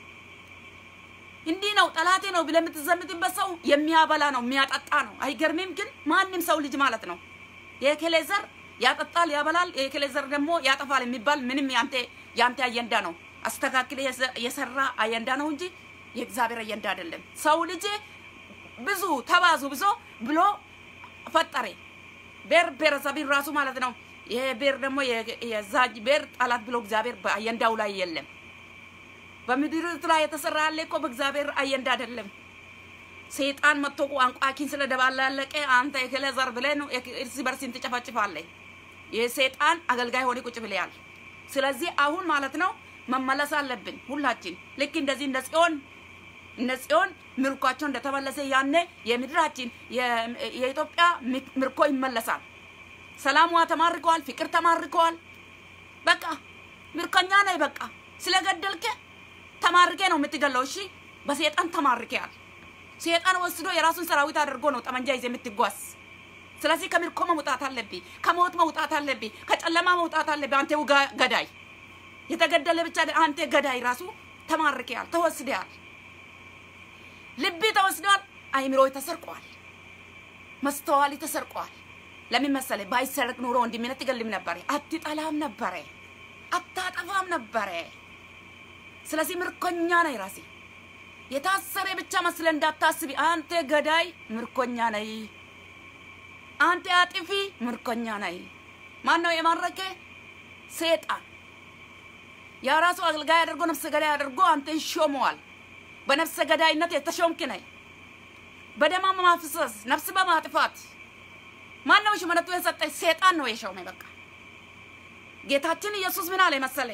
እንዲህ ነው ጠላቴ ነው ብለህ የምትዘምትበት ሰው የሚያበላ ነው የሚያጠጣ ነው አይገርምም ግን ማንም ሰው ልጅ ማለት ነው የኬሌ ዘር ያጠጣል ያበላል የኬሌ ዘር ደግሞ ያጠፋል የሚባል ምንም ያንተ ያንተ አየንዳ ነው አስተካክለ የሰራ አየንዳ ነው እንጂ የእግዚአብሔር አየንዳ አይደለም ሰው ልጅ ብዙ ተባዙ ብዙ ብሎ ፈጠረ ቤር ብሔረሰብን ራሱ ማለት ነው ይሄ ቤር ደግሞ የዛጅ ቤር ጠላት ብሎ እግዚአብሔር በአየንዳው ላይ የለም በምድሪቱ ላይ የተሰራ ያለ እኮ በእግዚአብሔር አየንዳ አይደለም ሰይጣን መጥቶ ቋንቋኪን ስለደባላለቀ አንተ የከለ ዘር ብለህ ነው እርስ በርስን ትጨፈጭፋለህ የሰይጣን አገልጋይ ሆነ ቁጭ ብለያል ስለዚህ አሁን ማለት ነው መመለስ አለብን ሁላችን ልክ እንደዚህ እንደ ጽዮን እነ ጽዮን ምርኳቸው እንደተመለሰ ያኔ የምድራችን የኢትዮጵያ ምርኮ ይመለሳል ሰላሟ ተማርከዋል ፍቅር ተማርከዋል በቃ ምርኮኛ ነህ። በቃ ስለገደልከ ተማርኬ ነው የምትገለው። እሺ በሴጣን ተማርኬያል። ሴጣን ወስዶ የራሱን ሰራዊት አድርጎ ነው ጠመንጃ ይዘህ የምትጓዝ። ስለዚህ ከምርኮ መውጣት አለብህ፣ ከሞት መውጣት አለብህ፣ ከጨለማ መውጣት አለብህ። አንተ ገዳይ፣ የተገደለ ብቻ አንተ ገዳይ ራሱ ተማርኬያል፣ ተወስደሃል። ልብ ተወስደዋል። አይምሮ ተሰርቋል። መስተዋል ተሰርቋል። ለምን መሰለህ? ባይሰረቅ ኑሮ ወንድምህን አትገልም ነበረ፣ አትጠላም ነበረ፣ አታጠፋም ነበረ። ስለዚህ ምርኮኛ ነህ ራሴ የታሰረ ብቻ መስለ እንዳታስቢ። አንተ ገዳይ ምርኮኛ ነህ። አንተ አጥፊ ምርኮኛ ነህ። ማን ነው የማረከ? ሴጣን የራሱ አገልጋይ አድርጎ ነፍሰ ገዳይ አድርጎ አንተን ሾመዋል። በነፍሰ ገዳይነት የተሾምክ ነህ። በደም ማፍሰስ፣ ነፍስ በማጥፋት ማን ነው ሹመቱ የሰጠ? ሴጣን ነው የሾመ። በቃ ጌታችን ኢየሱስ ምን አለ መሰለ?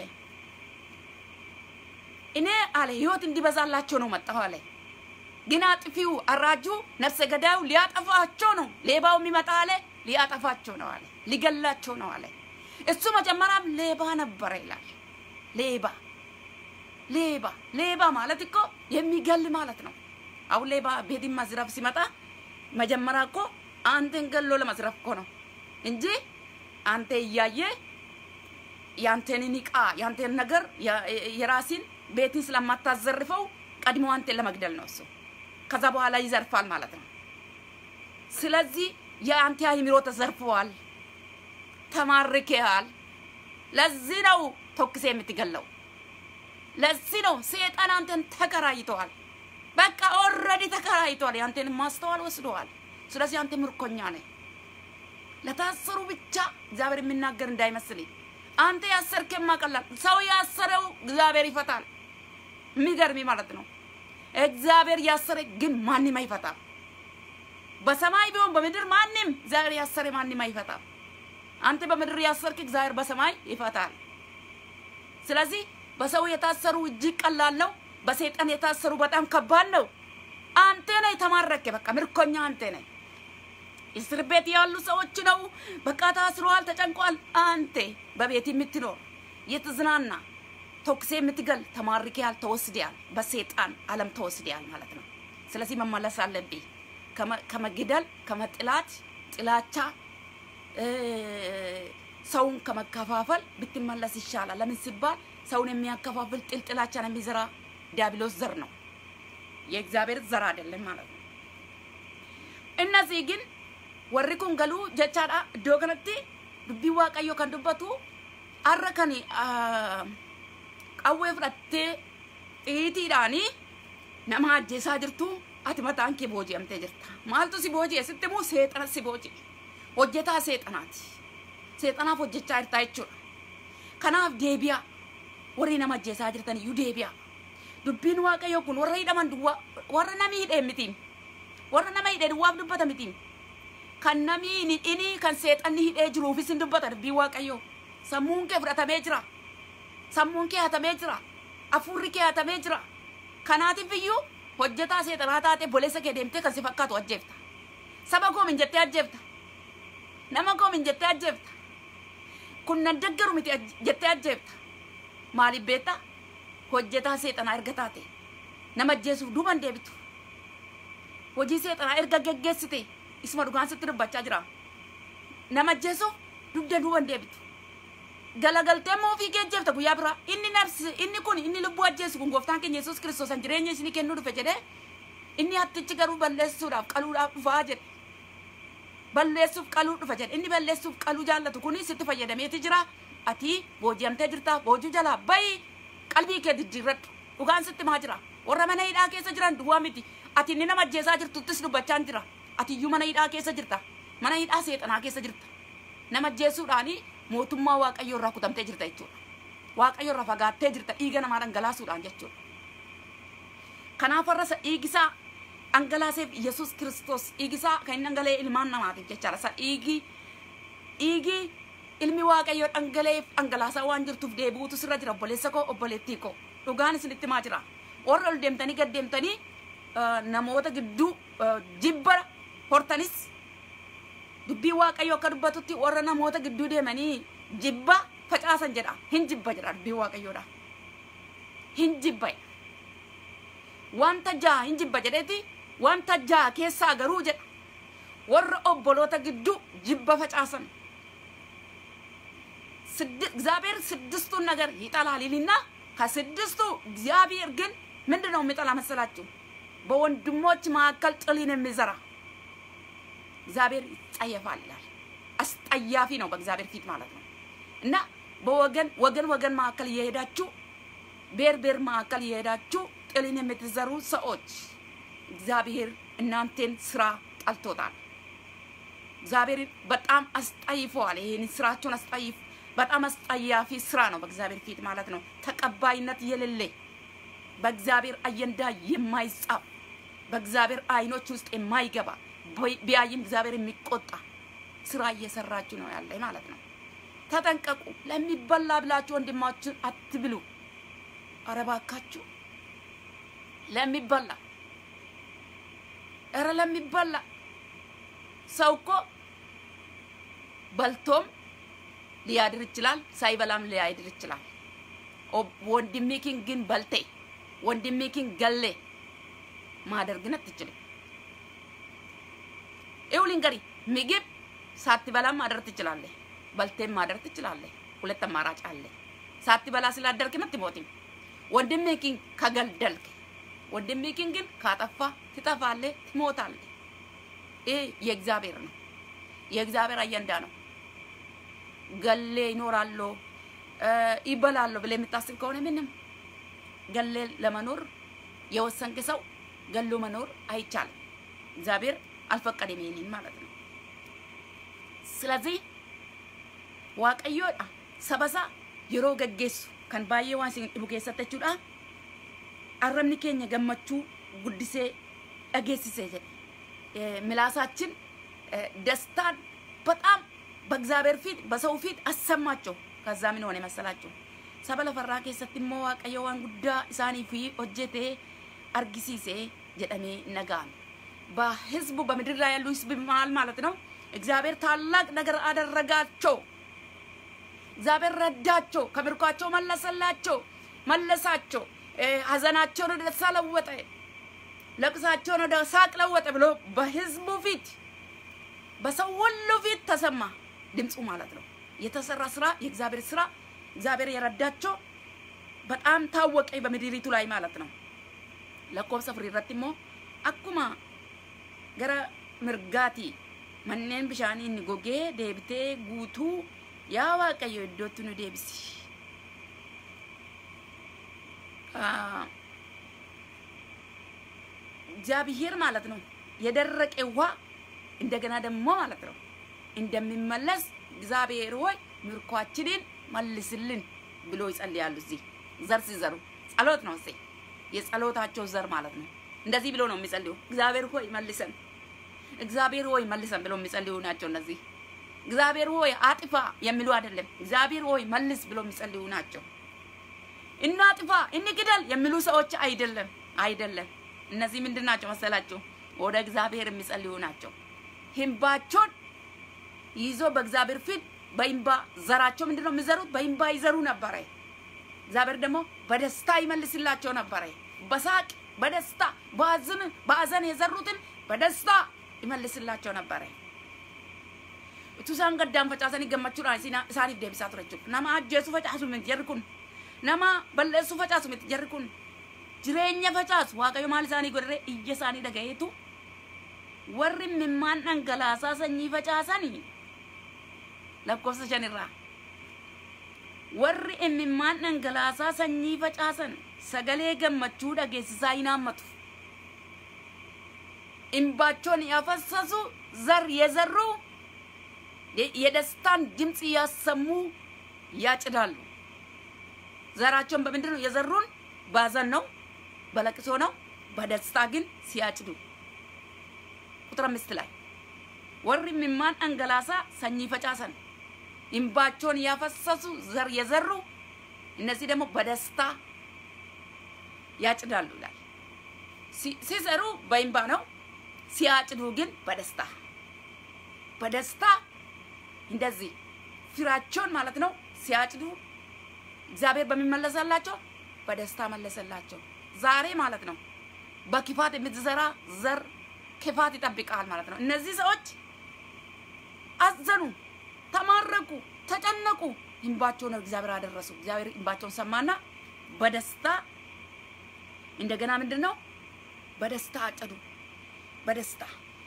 እኔ አለ ህይወት እንዲበዛላቸው ነው መጣሁ አለ። ግን አጥፊው አራጁ ነፍሰ ገዳዩ ሊያጠፋቸው ነው። ሌባው የሚመጣ አለ ሊያጠፋቸው ነው አለ፣ ሊገላቸው ነው አለ። እሱ መጀመሪያም ሌባ ነበረ ይላል። ሌባ ሌባ ሌባ ማለት እኮ የሚገል ማለት ነው። አሁን ሌባ ቤትን መዝረፍ ሲመጣ መጀመሪያ እኮ አንተን ገሎ ለመዝረፍ እኮ ነው እንጂ አንተ እያየ ያንተን እቃ ያንተን ነገር የራሲን ቤትን ስለማታዘርፈው ቀድሞ አንተን ለመግደል ነው እሱ። ከዛ በኋላ ይዘርፋል ማለት ነው። ስለዚህ የአንተ አእምሮ ተዘርፈዋል፣ ተማርከሃል። ለዚህ ነው ተኩሴ የምትገለው። ለዚህ ነው ሴጣን አንተን ተከራይተዋል። በቃ ኦልሬዲ ተከራይተዋል። ያንተን ማስተዋል ወስደዋል። ስለዚህ አንተ ምርኮኛ ነህ። ለታሰሩ ብቻ እግዚአብሔር የሚናገር እንዳይመስል። አንተ ያሰርክ የማቀላል ሰው ያሰረው እግዚአብሔር ይፈታል። የሚገርሚ ማለት ነው። እግዚአብሔር ያሰረ ግን ማንም አይፈታም። በሰማይ ቢሆን በምድር ማንም እግዚአብሔር ያሰረ ማንም አይፈታም። አንተ በምድር ያሰርክ እግዚአብሔር በሰማይ ይፈታል። ስለዚህ በሰው የታሰሩ እጅግ ቀላል ነው። በሰይጣን የታሰሩ በጣም ከባድ ነው። አንተ ነህ የተማረከ። በቃ ምርኮኛ አንተ ነህ። እስር ቤት ያሉ ሰዎች ነው በቃ ታስረዋል፣ ተጨንቋል። አንተ በቤት የምትኖር የተዝናና ተኩሴ የምትገል ተማርኬያል፣ ተወስደያል። በሰይጣን ዓለም ተወስደያል ማለት ነው። ስለዚህ መመለስ አለብኝ ከመግደል ከመጥላት ጥላቻ ሰውን ከመከፋፈል ብትመለስ ይሻላል። ለምን ሲባል ሰውን የሚያከፋፍል ጥል ጥላቻን የሚዘራ ዲያብሎስ ዘር ነው፣ የእግዚአብሔር ዘር አይደለም ማለት ነው። እነዚህ ግን warri kun galuu jechaadha iddoo kanatti dubbii waaqayyoo kan dubbatu har'a kan qawwee fudhattee xiitiidhaanii nama ajjeesaa jirtu ati mataan kee booji'amtee jirta maaltu si booji'e sitti immoo seexana si booji'e hojjetaa seexanaati seexanaaf hojjechaa jirtaa jechuudha kanaaf deebi'a warri nama ajjeesaa jirtan iyyuu deebi'a dubbiin waaqayyoo kun warra hidhaman duwwaa warra namni hidhee mitiin warra nama hidhee duwwaaf dubbata mitiin kan namni hin hidhini kan seexanni hidhee jiruufis hin dubbata dubbii waaqayyoo sammuun kee fudhatamee jira sammuun kee hatamee jira hafuurri kee hatamee jira kanaatiif iyyuu hojjetaa seexanaa taate boleessa kee deemtee kan si fakkaatu ajjeefta saba koo min jettee ajjeefta nama koo min jettee ajjeefta kun nan deggaru miti jettee ajjeefta maaliif beektaa hojjetaa seexanaa erga taate nama ajjeesuuf duuban deebitu hojii seexanaa erga geggeessite isuma dhugaan sitti dubbachaa jira nama ajjeesuuf dugda duuban deebitu galagaltee immoo ofii kee ajjeefta guyyaa biraa inni nabsi inni kun inni lubbuu ajjeesu kun gooftaan keenya yesuus kiristoos an jireenya isinii kennuu dhufe jedhee inni hattichi garuu balleessuudhaaf qaluudhaaf dhufaa jedhe balleessuuf qaluu dhufa jedhe inni balleessuuf qaluu jaallatu kun sitti fayyadameeti jira ati booji'amtee jirta boojuu jalaa bayi qalbii kee jijjiirradhu dhugaan sitti maa jira warra mana hidhaa keessa jiran duwwaa miti ati inni nama ajjeesaa jirtuttis dubbachaan jira ati iyyuu mana hidhaa keessa jirta mana hidhaa seexanaa keessa jirta nama ajjeesuudhaani mootummaa waaqayyoo irraa kutamtee jirta jechuudha waaqayyoo irraa fagaattee jirta dhiiga namaa dhangalaasuudhaan jechuudha kanaaf warra dhiigisaa dhangalaaseef yesus kiristoos dhiigisaa kan inni dhangala'e ilmaan namaatiif jechaadha isa dhiigi dhiigi ilmi waaqayyoo dhangala'eef dhangalaasaa waan jirtuuf deebi'uutu sirra jira obboleessa koo obboleettii koo dhugaan isinitti maa jira warra ol deemtanii gad deemtanii namoota gidduu jibba hortanis dubbii waaqayyoo akka dubbatutti warra namoota gidduu deemanii jibba facaasan jedha hin jibba jedha dubbii waaqayyoodha hin jibba wanta jaha hin jibba jedheeti wanta jaha keessaa garuu jedha warra obboloota gidduu jibba facaasan እግዚአብሔር ስድስቱን ነገር ይጠላል ይልና ከስድስቱ እግዚአብሔር ግን ምንድን ነው የሚጠላ መሰላችሁ? በወንድሞች መካከል ጥልን የሚዘራ እግዚአብሔር ይጸየፋል ይላል። አስጠያፊ ነው በእግዚአብሔር ፊት ማለት ነው። እና በወገን ወገን ወገን መካከል እየሄዳችሁ ቤር ቤር መካከል እየሄዳችሁ ጥልን የምትዘሩ ሰዎች እግዚአብሔር እናንተን ስራ ጠልቶታል። እግዚአብሔር በጣም አስጠይፈዋል። ይህን ስራቸውን አስጠይፍ በጣም አስጠያፊ ስራ ነው በእግዚአብሔር ፊት ማለት ነው። ተቀባይነት የሌለ በእግዚአብሔር አጀንዳ የማይጻፍ በእግዚአብሔር አይኖች ውስጥ የማይገባ ቢያይም እግዚአብሔር የሚቆጣ ስራ እየሰራችሁ ነው ያለ ማለት ነው። ተጠንቀቁ። ለሚበላ ብላችሁ ወንድማችን አትብሉ። ኧረ እባካችሁ ለሚበላ ኧረ ለሚበላ ሰው እኮ በልቶም ሊያድር ይችላል፣ ሳይበላም ሊያድር ይችላል። ወንድሜኪን ግን በልቴ ወንድሜኪን ገሌ ማደር ግን አትችልም። ይኸው ልንገሪ፣ ምግብ ሳትበላም ማደር ትችላለህ፣ በልቴም ማደር ትችላለህ። ሁለት አማራጭ አለ። ሳትበላ ስላደርክም አትሞትም። ወንድሜኪን ከገደልክ ወንድሜኪን ግን ካጠፋ ትጠፋለህ፣ ትሞታለህ። ይህ የእግዚአብሔር ነው፣ የእግዚአብሔር አጀንዳ ነው። ገሌ ይኖራሉ ይበላሉ ብለህ የምታስብ ከሆነ ምንም ገሌ ለመኖር የወሰንክ ሰው ገሎ መኖር አይቻልም። እግዚአብሔር አልፈቀደም ይሄንን ማለት ነው። ስለዚህ waaqayyoodha sabasa yeroo gaggeessu kan baay'ee waan isin dhibu keessatti jechuudha arrabni keenya gammachuu guddisee dhageessisee jedhe milaasaችን ደስታን በጣም በእግዚአብሔር ፊት በሰው ፊት አሰማቸው። ከዛ ምን ሆነ መሰላቸው? ሰበ ለፈራ keessatti immoo waaqayyo waan guddaa isaaniif hojjete argisiise jedhamee ነጋም በህዝቡ በምድር ላይ ያሉ ህዝብ መሀል ማለት ነው። እግዚአብሔር ታላቅ ነገር አደረጋቸው። እግዚአብሔር ረዳቸው፣ ከምርኳቸው መለሰላቸው፣ መለሳቸው። ሀዘናቸውን ወደ ደስታ ለወጠ፣ ለቅሳቸውን ወደ ሳቅ ለወጠ ብሎ በህዝቡ ፊት በሰው ሁሉ ፊት ተሰማ ድምፁ ማለት ነው። የተሰራ ስራ የእግዚአብሔር ስራ እግዚአብሔር የረዳቸው በጣም ታወቀ በምድሪቱ ላይ ማለት ነው። ለኮብሰ ፍሪረት ሞ አኩማ ገረ mirgaati manneen bishaanii inni gogee deebitee guutuu yaa waaqayyo iddootti nu deebisi. እግዚአብሔር ማለት ነው የደረቀ ውሃ እንደገና ደግሞ ማለት ነው እንደሚመለስ እግዚአብሔር ሆይ ምርኳችንን መልስልን ብሎ ይጸልያሉ። እዚህ ዘር ሲዘሩ ጸሎት ነው። እዚህ የጸሎታቸው ዘር ማለት ነው። እንደዚህ ብሎ ነው የሚጸልዩ። እግዚአብሔር ሆይ መልሰን፣ እግዚአብሔር ሆይ መልሰን ብሎ የሚጸልዩ ናቸው እነዚህ። እግዚአብሔር ሆይ አጥፋ የሚሉ አይደለም። እግዚአብሔር ሆይ መልስ ብሎ የሚጸልዩ ናቸው። እናጥፋ እንግደል የሚሉ ሰዎች አይደለም፣ አይደለም። እነዚህ ምንድን ናቸው መሰላችሁ? ወደ እግዚአብሔር የሚጸልዩ ናቸው። ህንባቸውን ይዞ በእግዚአብሔር ፊት በእንባ ዘራቸው ምንድን ነው የሚዘሩት? በእንባ ይዘሩ ነበረ። እግዚአብሔር ደግሞ በደስታ ይመልስላቸው ነበረ። በሳቅ በደስታ በአዝን በአዘን የዘሩትን በደስታ ይመልስላቸው ነበረ። utuu isaan gaddaan facaasanii gammachuudhaan isaaniif deebisaa ture jechuudha. Nama ajjeesu facaasu miti jarri kun. Nama balleessu facaasu miti jarri kun. Jireenya facaasu waaqayyo maal isaanii godhee iyya isaanii dhagayeetu warri mimmaan dhangalaasaa sanyii facaasanii lakkoofsa shanirraa. Warri imimmaan dhangalaasaa sanyii facaasan sagalee gammachuu dhageessisaa hin haammatu. እንባቸውን ያፈሰሱ ዘር የዘሩ የደስታን ድምፅ እያሰሙ ያጭዳሉ። ዘራቸውን በምንድን ነው የዘሩን? ባዘን ነው፣ በለቅሶ ነው። በደስታ ግን ሲያጭዱ ቁጥር አምስት ላይ ወሪ ሚማን አንገላሳ ሰኚ ፈጫሰን እንባቸውን ያፈሰሱ ዘር የዘሩ እነዚህ ደግሞ በደስታ ያጭዳሉ ይላል። ሲዘሩ በእንባ ነው፣ ሲያጭዱ ግን በደስታ በደስታ እንደዚህ ፍራቸውን ማለት ነው ሲያጭዱ እግዚአብሔር በሚመለሰላቸው በደስታ መለሰላቸው። ዛሬ ማለት ነው በክፋት የምትዘራ ዘር ክፋት ይጠብቃል ማለት ነው። እነዚህ ሰዎች አዘኑ፣ ተማረኩ፣ ተጨነቁ። እንባቸውን እግዚአብሔር አደረሱ። እግዚአብሔር እንባቸውን ሰማና በደስታ እንደገና ምንድን ነው በደስታ አጨዱ። በደስታ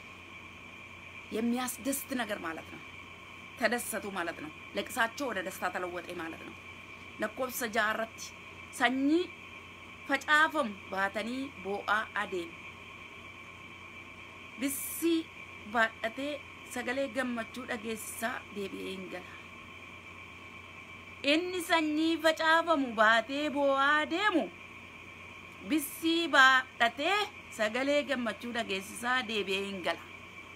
የሚያስደስት ነገር ማለት ነው። ተደሰቱ ማለት ነው። ለቅሳቸው ወደ ደስታ ተለወጠ ማለት ነው። ለኮብሰ ጃረት ሰኚ ፈጫፈም ባተኒ ቦአ አዴም ብሲ ባደቴ ሰገሌ ገመቹ ደጌሳ ዴቢኤ እንገላ inni sanyii facaafamu baatee boo'aa deemu bissii baadhatee sagalee gammachuu dhageessisaa deebi'ee hin gala.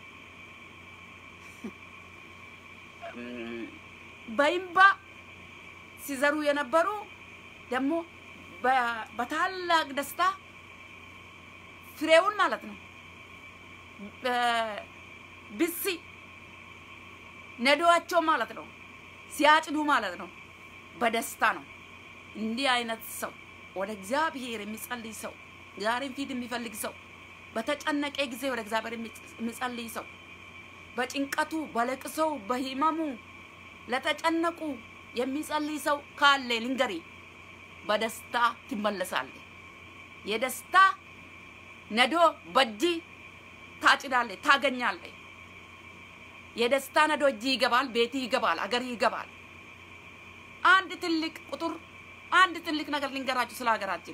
በይምባ ሲዘሩ የነበሩ ደግሞ በታላቅ ደስታ ፍሬውን ማለት ነው ብሲ ነዶዋቸው ማለት ነው ሲያጭዱ ማለት ነው በደስታ ነው። እንዲህ አይነት ሰው ወደ እግዚአብሔር የሚጸልይ ሰው ዛሬም ፊት የሚፈልግ ሰው በተጨነቀ ጊዜ ወደ እግዚአብሔር የሚጸልይ ሰው በጭንቀቱ፣ በለቅሶው፣ በህመሙ ለተጨነቁ የሚጸልይ ሰው ካለ ልንገሪ፣ በደስታ ትመለሳለ። የደስታ ነዶ በእጅ ታጭዳለ፣ ታገኛለ። የደስታ ነዶ እጅ ይገባል፣ ቤት ይገባል፣ አገር ይገባል። አንድ ትልቅ ቁጥር አንድ ትልቅ ነገር ልንገራችሁ ስለ ሀገራችን።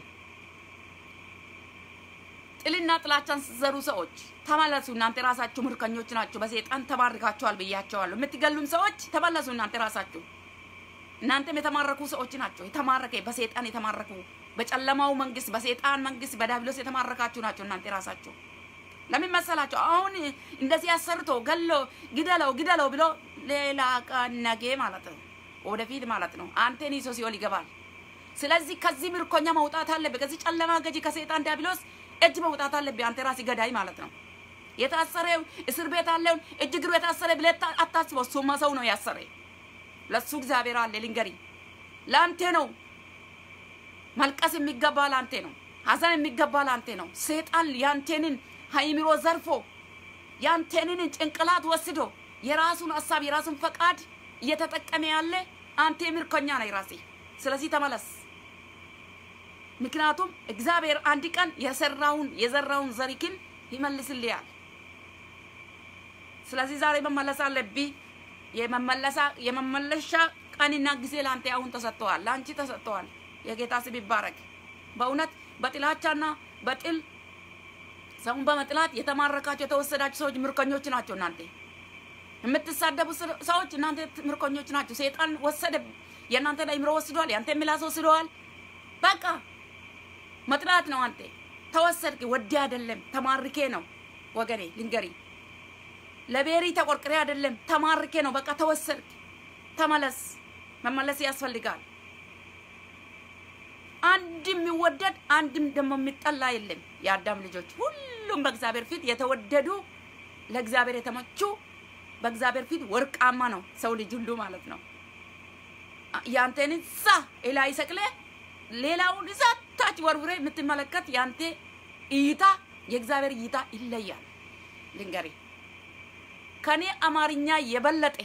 ጥልና ጥላቻን ስትዘሩ ሰዎች ተመለሱ። እናንተ ራሳችሁ ምርኮኞች ናችሁ። በሰይጣን ተማርካችኋል ብያቸዋለሁ። የምትገሉም ሰዎች ተመለሱ። እናንተ ራሳችሁ እናንተም የተማረኩ ሰዎች ናቸው። የተማረከ በሰይጣን የተማረኩ በጨለማው መንግስት፣ በሰይጣን መንግስት፣ በዳብሎስ የተማረካችሁ ናቸው። እናንተ ራሳችሁ ለምን መሰላቸው? አሁን እንደዚህ አሰርቶ ገሎ ግደለው ግደለው ብሎ ሌላ ቀን ነገ ማለት ነው ወደፊት ማለት ነው አንተን ይዞ ሲኦል ይገባል። ስለዚህ ከዚህ ምርኮኛ መውጣት አለብህ። ከዚህ ጨለማ ገዢ ከሰይጣን ዲያብሎስ እጅ መውጣት አለብህ። አንተ ራስህ ገዳይ ማለት ነው። የታሰረው እስር ቤት አለውን እጅ እግሩ የታሰረ ብለህ አታስበው። እሱማ ሰው ነው ያሰረ። ለሱ እግዚአብሔር አለ። ልንገሪ፣ ለአንተ ነው መልቀስ የሚገባ ለአንተ ነው። ሀዘን የሚገባ ለአንተ ነው። ሰይጣን ያንተንን ሀይምሮ ዘርፎ ያንተንን ጭንቅላት ወስዶ የራሱን ሀሳብ የራሱን ፈቃድ እየተጠቀመ ያለ አንተ ምርኮኛ ነህ ራሴ። ስለዚህ ተመለስ። ምክንያቱም እግዚአብሔር አንድ ቀን የሰራውን የዘራውን ዘሪክን ይመልስልያል። ስለዚህ ዛሬ መመለስ አለብኝ። የመመለሳ የመመለሻ ቀንና ጊዜ ለአንተ አሁን ተሰጥተዋል፣ ለአንቺ ተሰጥተዋል። የጌታ ስም ይባረክ። በእውነት በጥላቻና በጥል ሰውን በመጥላት የተማረካቸው የተወሰዳችሁ ሰዎች ምርኮኞች ናቸው እናንተ የምትሳደቡ ሰዎች እናንተ ምርኮኞች ናቸው። ሰይጣን ወሰደ፣ የእናንተ አይምሮ ወስዷል፣ የአንተ ምላስ ወስደዋል። በቃ መጥላት ነው። አንተ ተወሰድክ፣ ወዲ አይደለም ተማርኬ ነው ወገኔ፣ ልንገሪ፣ ለቤሪ ተቆርቅሬ አይደለም ተማርኬ ነው። በቃ ተወሰድክ፣ ተመለስ። መመለስ ያስፈልጋል። አንድም የሚወደድ አንድም ደግሞ የሚጠላ የለም። የአዳም ልጆች ሁሉም በእግዚአብሔር ፊት የተወደዱ ለእግዚአብሔር የተመቹ በእግዚአብሔር ፊት ወርቃማ ነው ሰው ልጅ ሁሉ ማለት ነው። ያንተን እዛ ላይ ሰቅለ ሌላውን እዛ ታች ወርውሬ የምትመለከት ያንተ እይታ የእግዚአብሔር እይታ ይለያል። ልንገሪ ከኔ አማርኛ የበለጠ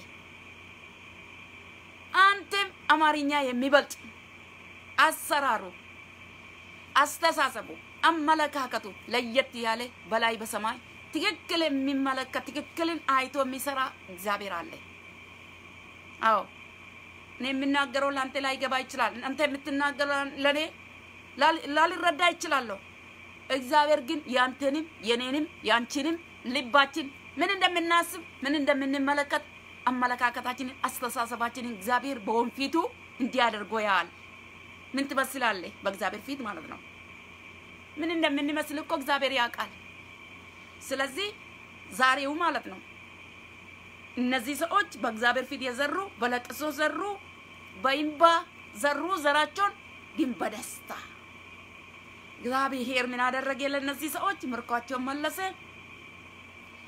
አንተም አማርኛ የሚበልጥ አሰራሩ፣ አስተሳሰቡ፣ አመለካከቱ ለየት ያለ በላይ በሰማይ ትክክል የሚመለከት ትክክልን አይቶ የሚሰራ እግዚአብሔር አለ። አዎ እኔ የምናገረው ለአንተ ላይገባ ይችላል። አንተ የምትናገረው ለእኔ ላልረዳ ይችላለሁ። እግዚአብሔር ግን ያንተንም የኔንም ያንቺንም ልባችን ምን እንደምናስብ ምን እንደምንመለከት አመለካከታችንን አስተሳሰባችንን እግዚአብሔር በወንፊቱ እንዲያደርጎ ያል ምን ትመስላለህ? በእግዚአብሔር ፊት ማለት ነው። ምን እንደምንመስል እኮ እግዚአብሔር ያውቃል። ስለዚህ ዛሬው ማለት ነው እነዚህ ሰዎች በእግዚአብሔር ፊት የዘሩ በለቅሶ ዘሩ፣ በእንባ ዘሩ ዘራቸውን ግን በደስታ እግዚአብሔር ምን አደረገ? ለእነዚህ ሰዎች ምርኳቸውን መለሰ፣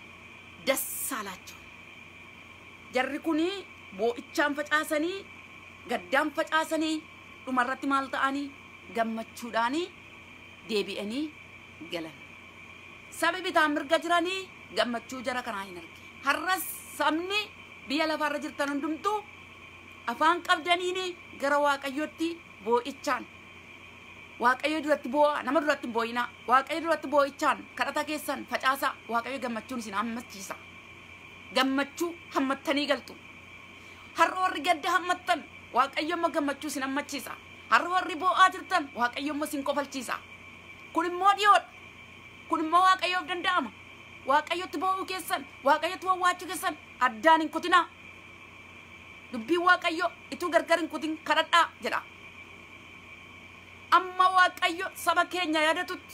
ደስ አላቸው። ጀሪ ኩኒ ቦኢቻን ፈጫሰኒ gaddaan facaasanii dhumarratti maal ta'anii gammachuudhaanii deebi'anii galan sabi bitaan mirga jiranii gammachuu jara kanaa hin arge har'as sabni biyya lafaarra jirtan hundumtuu afaan qabdaniini gara waaqayyotti boo'ichaan waaqayyo duratti boo'a nama duratti hin boo'inaa waaqayyo duratti boo'ichaan kadhata keessan facaasaa waaqayyo gammachuun isin hammachiisa gammachuu hammattanii galtu har'a warri gadda hammattan waaqayyo immoo gammachuu isin hammachiisa har'a warri boo'aa jirtan waaqayyo immoo isin qofalchiisa kun immoo dhiyoodha kun immoo waaqayyoof danda'ama waaqayyotti boo'uu keessan waaqayyotti wawwaachuu keessan addaan hin kutinaa dubbiin waaqayyo ituu gargar hin kutin kadhadhaa jedha amma waaqayyo saba keenya yaadatutti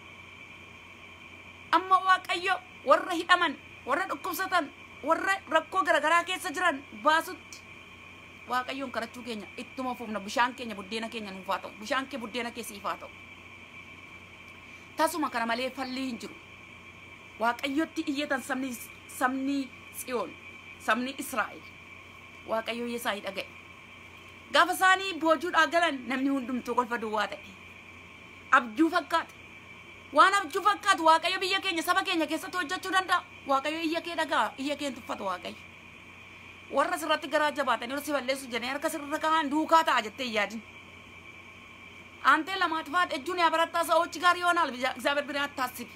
amma waaqayyo warra hidhaman warra dhukkubsatan warra rakkoo garagaraa keessa jiran baasutti waaqayyoon kadhachuu keenya ittuma fufna bishaan keenya buddeena keenya nuuf haa ta'u bishaan kee buddeena kee siif haa ta'u tasuma kana malee falli hin jiru waaqayyotti iyyatan sabni sabni tsiyoon sabni israa'el waaqayyo isaanii dhaga'e gaafa isaanii boojuudhaa galan namni hundumtuu kolfa duwwaa ta'e abjuu fakkaata waan abjuu fakkaatu waaqayyo biyya keenya saba keenya keessatti hojjechuu danda'a waaqayyo iyya kee dhagaa iyya kee tuffatu waaqayyo warra sirratti garaa jabaatanii warra si balleessu jedhanii harka sirra kaa'an duukaa ta'a jettee yaadin አንተ ለማጥፋት እጁን ያበረታ ሰዎች ጋር ይሆናል እግዚአብሔር ብን አታስቢ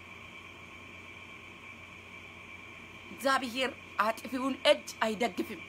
እግዚአብሔር አጥፊውን እጅ አይደግፍም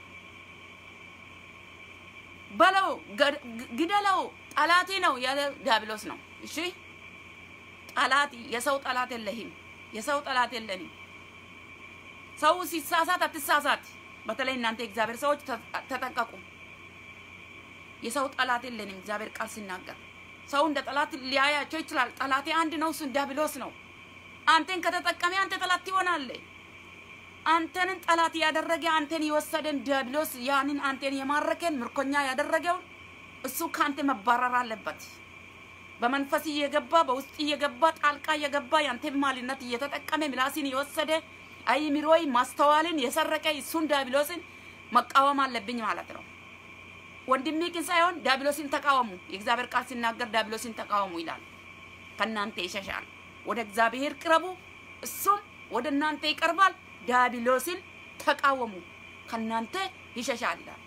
በለው ግደለው ጠላቴ ነው ያለ ዲያብሎስ ነው እሺ ጠላት የሰው ጠላት የለህም የሰው ጠላት የለንም ሰው ሲሳሳት አትሳሳት በተለይ እናንተ የእግዚአብሔር ሰዎች ተጠንቀቁ የሰው ጠላት የለንም እግዚአብሔር ቃል ሲናገር ሰው እንደ ጠላት ሊያያቸው ይችላል ጠላቴ አንድ ነው እሱን ዲያብሎስ ነው አንተን ከተጠቀመ አንተ ጠላት ትሆናለህ አንተንን ጠላት ያደረገ አንተን የወሰደን ዲያብሎስ ያንን አንተን የማረከን ምርኮኛ ያደረገውን እሱ ከአንተ መባረር አለበት። በመንፈስ እየገባ በውስጥ እየገባ ጣልቃ እየገባ ያንተን ማልነት እየተጠቀመ ምላስን የወሰደ አይምሮይ ማስተዋልን የሰረቀ እሱን ዲያብሎስን መቃወም አለብኝ ማለት ነው። ወንድሜ ግን ሳይሆን ዲያብሎስን ተቃወሙ። የእግዚአብሔር ቃል ሲናገር ዲያብሎስን ተቃወሙ ይላል። ከእናንተ ይሸሻል። ወደ እግዚአብሔር ቅረቡ፣ እሱም ወደ እናንተ ይቀርባል። ዲያብሎስን ተቃወሙ ከእናንተ ይሸሻል ይላል።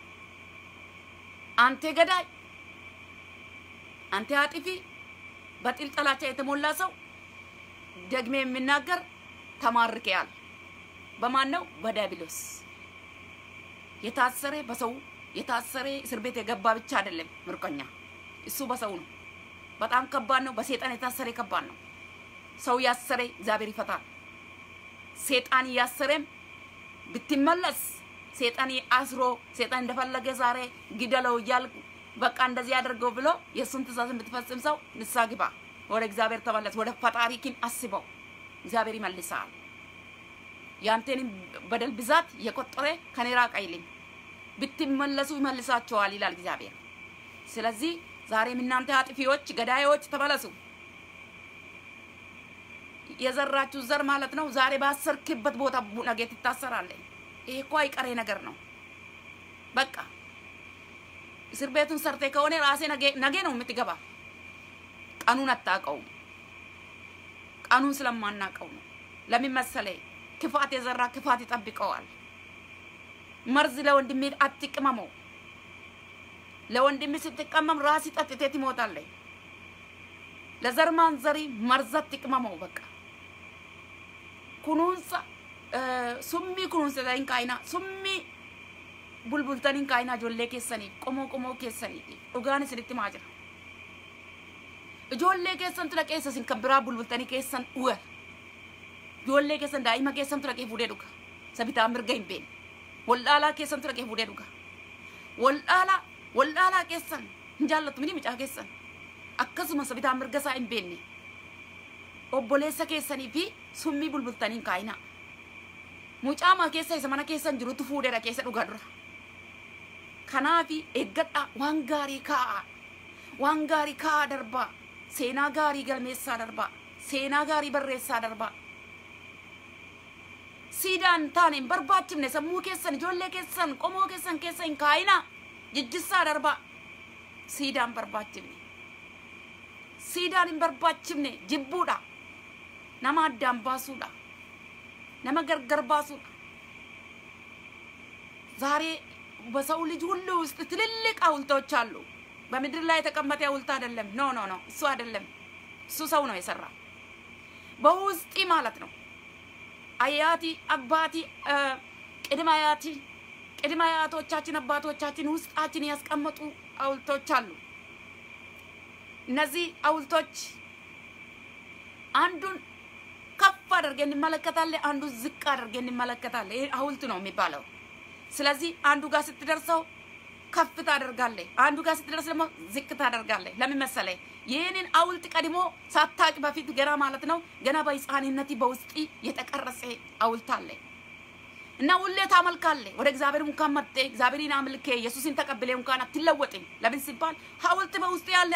አንተ ገዳይ፣ አንተ አጥፊ፣ በጥል ጥላቻ የተሞላ ሰው ደግሜ የሚናገር ተማርከያል። በማን ነው? በዲያብሎስ የታሰረ በሰው የታሰረ እስር ቤት የገባ ብቻ አይደለም ምርኮኛ፣ እሱ በሰው ነው። በጣም ከባድ ነው። በሴጣን የታሰረ ከባድ ነው። ሰው ያሰረ እግዚአብሔር ይፈታል። ሴጣን እያሰረም ብትመለስ ሴጣን አስሮ ሴጣን እንደፈለገ ዛሬ ግደለው እያልኩ በቃ እንደዚህ ያደርገው ብሎ የእሱን ትእዛዝ የምትፈጽም ሰው ንስሐ ግባ፣ ወደ እግዚአብሔር ተመለስ፣ ወደ ፈጣሪኪን አስበው፣ እግዚአብሔር ይመልሳል። ያንተንም በደል ብዛት የቆጠረ ከኔ ራቅ አይልም፣ ብትመለሱ ይመልሳቸዋል ይላል እግዚአብሔር። ስለዚህ ዛሬም እናንተ አጥፊዎች፣ ገዳዮች ተመለሱ። የዘራችሁ ዘር ማለት ነው። ዛሬ ባሰርክበት ቦታ ነገ ትታሰራለህ። ይሄ እኮ አይቀሬ ነገር ነው። በቃ እስር ቤቱን ሰርቴ ከሆነ ራሴ ነገ ነው የምትገባ። ቀኑን አታውቀውም። ቀኑን ስለማናውቀው ነው። ለምን መሰለህ? ክፋት የዘራ ክፋት ይጠብቀዋል። መርዝ ለወንድሜ አትቅመመው። ለወንድሜ ስትቀመም ራስ ጠጥተህ ትሞታለህ። ለዘር ማንዘሪ መርዝ አትቅመመው። በቃ kunuunsa summii kunuunsitanii kaayinaa summii bulbultanii kaayinaa ijoollee keessanii qomoo qomoo keessanii dhugaan isinitti maa jira. Ijoollee keessantu dhaqee isin kan biraa bulbultanii keessan dhuga. Ijoollee keessan daa'ima keessantu dhaqee fuudhee dhuga. Sabitaa mirga hin beekne. Waldhaalaa keessantu dhaqee fuudhee dhuga. Waldhaalaa waldhaalaa keessan hin jaallattu miti mucaa keessan. Akkasuma sabitaa mirga isaa hin beekne. obboleessa keessanii fi summii bulbultanii kaayinaa. Mucaamaa keessa isa mana keessan jirutu fuudheera keessa dhugaa dura. Kanaafi eeggadhaa waan gaarii kaa'aa. Waan gaarii kaa'aa darbaa. Seenaa gaarii galmeessaa darbaa. Seenaa gaarii barreessaa darbaa. Siidaan taane hin barbaachifne sammuu keessan ijoollee keessan qomoo keessan keessa hin kaayinaa. jijjissaa darbaa siidaan barbaachifne siidaan hin barbaachifne jibbuudha nama addaan baasuudha nama gargar baasuudha ዛሬ በሰው ልጅ ሁሉ ውስጥ ትልልቅ ሐውልቶች አሉ። በምድር ላይ የተቀመጠ ሐውልት አይደለም። ኖ ኖ ኖ፣ እሱ አይደለም። እሱ ሰው ነው የሰራ በውስጢ ማለት ነው። አያቲ አባቲ ቅድመ አያቲ ቅድመ አያቶቻችን አባቶቻችን ውስጣችን ያስቀመጡ ሐውልቶች አሉ። እነዚህ ሐውልቶች አንዱን ከፍ አድርገን እንመለከታለን፣ አንዱን ዝቅ አድርገን እንመለከታለን። ይህ ሐውልት ነው የሚባለው። ስለዚህ አንዱ ጋር ስትደርሰው ከፍ ታደርጋለህ፣ አንዱ ጋር ስትደርስ ደግሞ ዝቅ ታደርጋለህ። ለምን መሰለህ? ይህንን ሐውልት ቀድሞ ሳታቅ በፊት ገና ማለት ነው ገና በሕፃንነት በውስጥ የተቀረጸ ሐውልት አለ እና ሁሌ ታመልካለህ። ወደ እግዚአብሔር እንኳን መጥተህ እግዚአብሔርን አምልኬ ኢየሱስን ተቀብሌ እንኳን አትለወጥም። ለምን ሲባል ሐውልት በውስጥ ያለ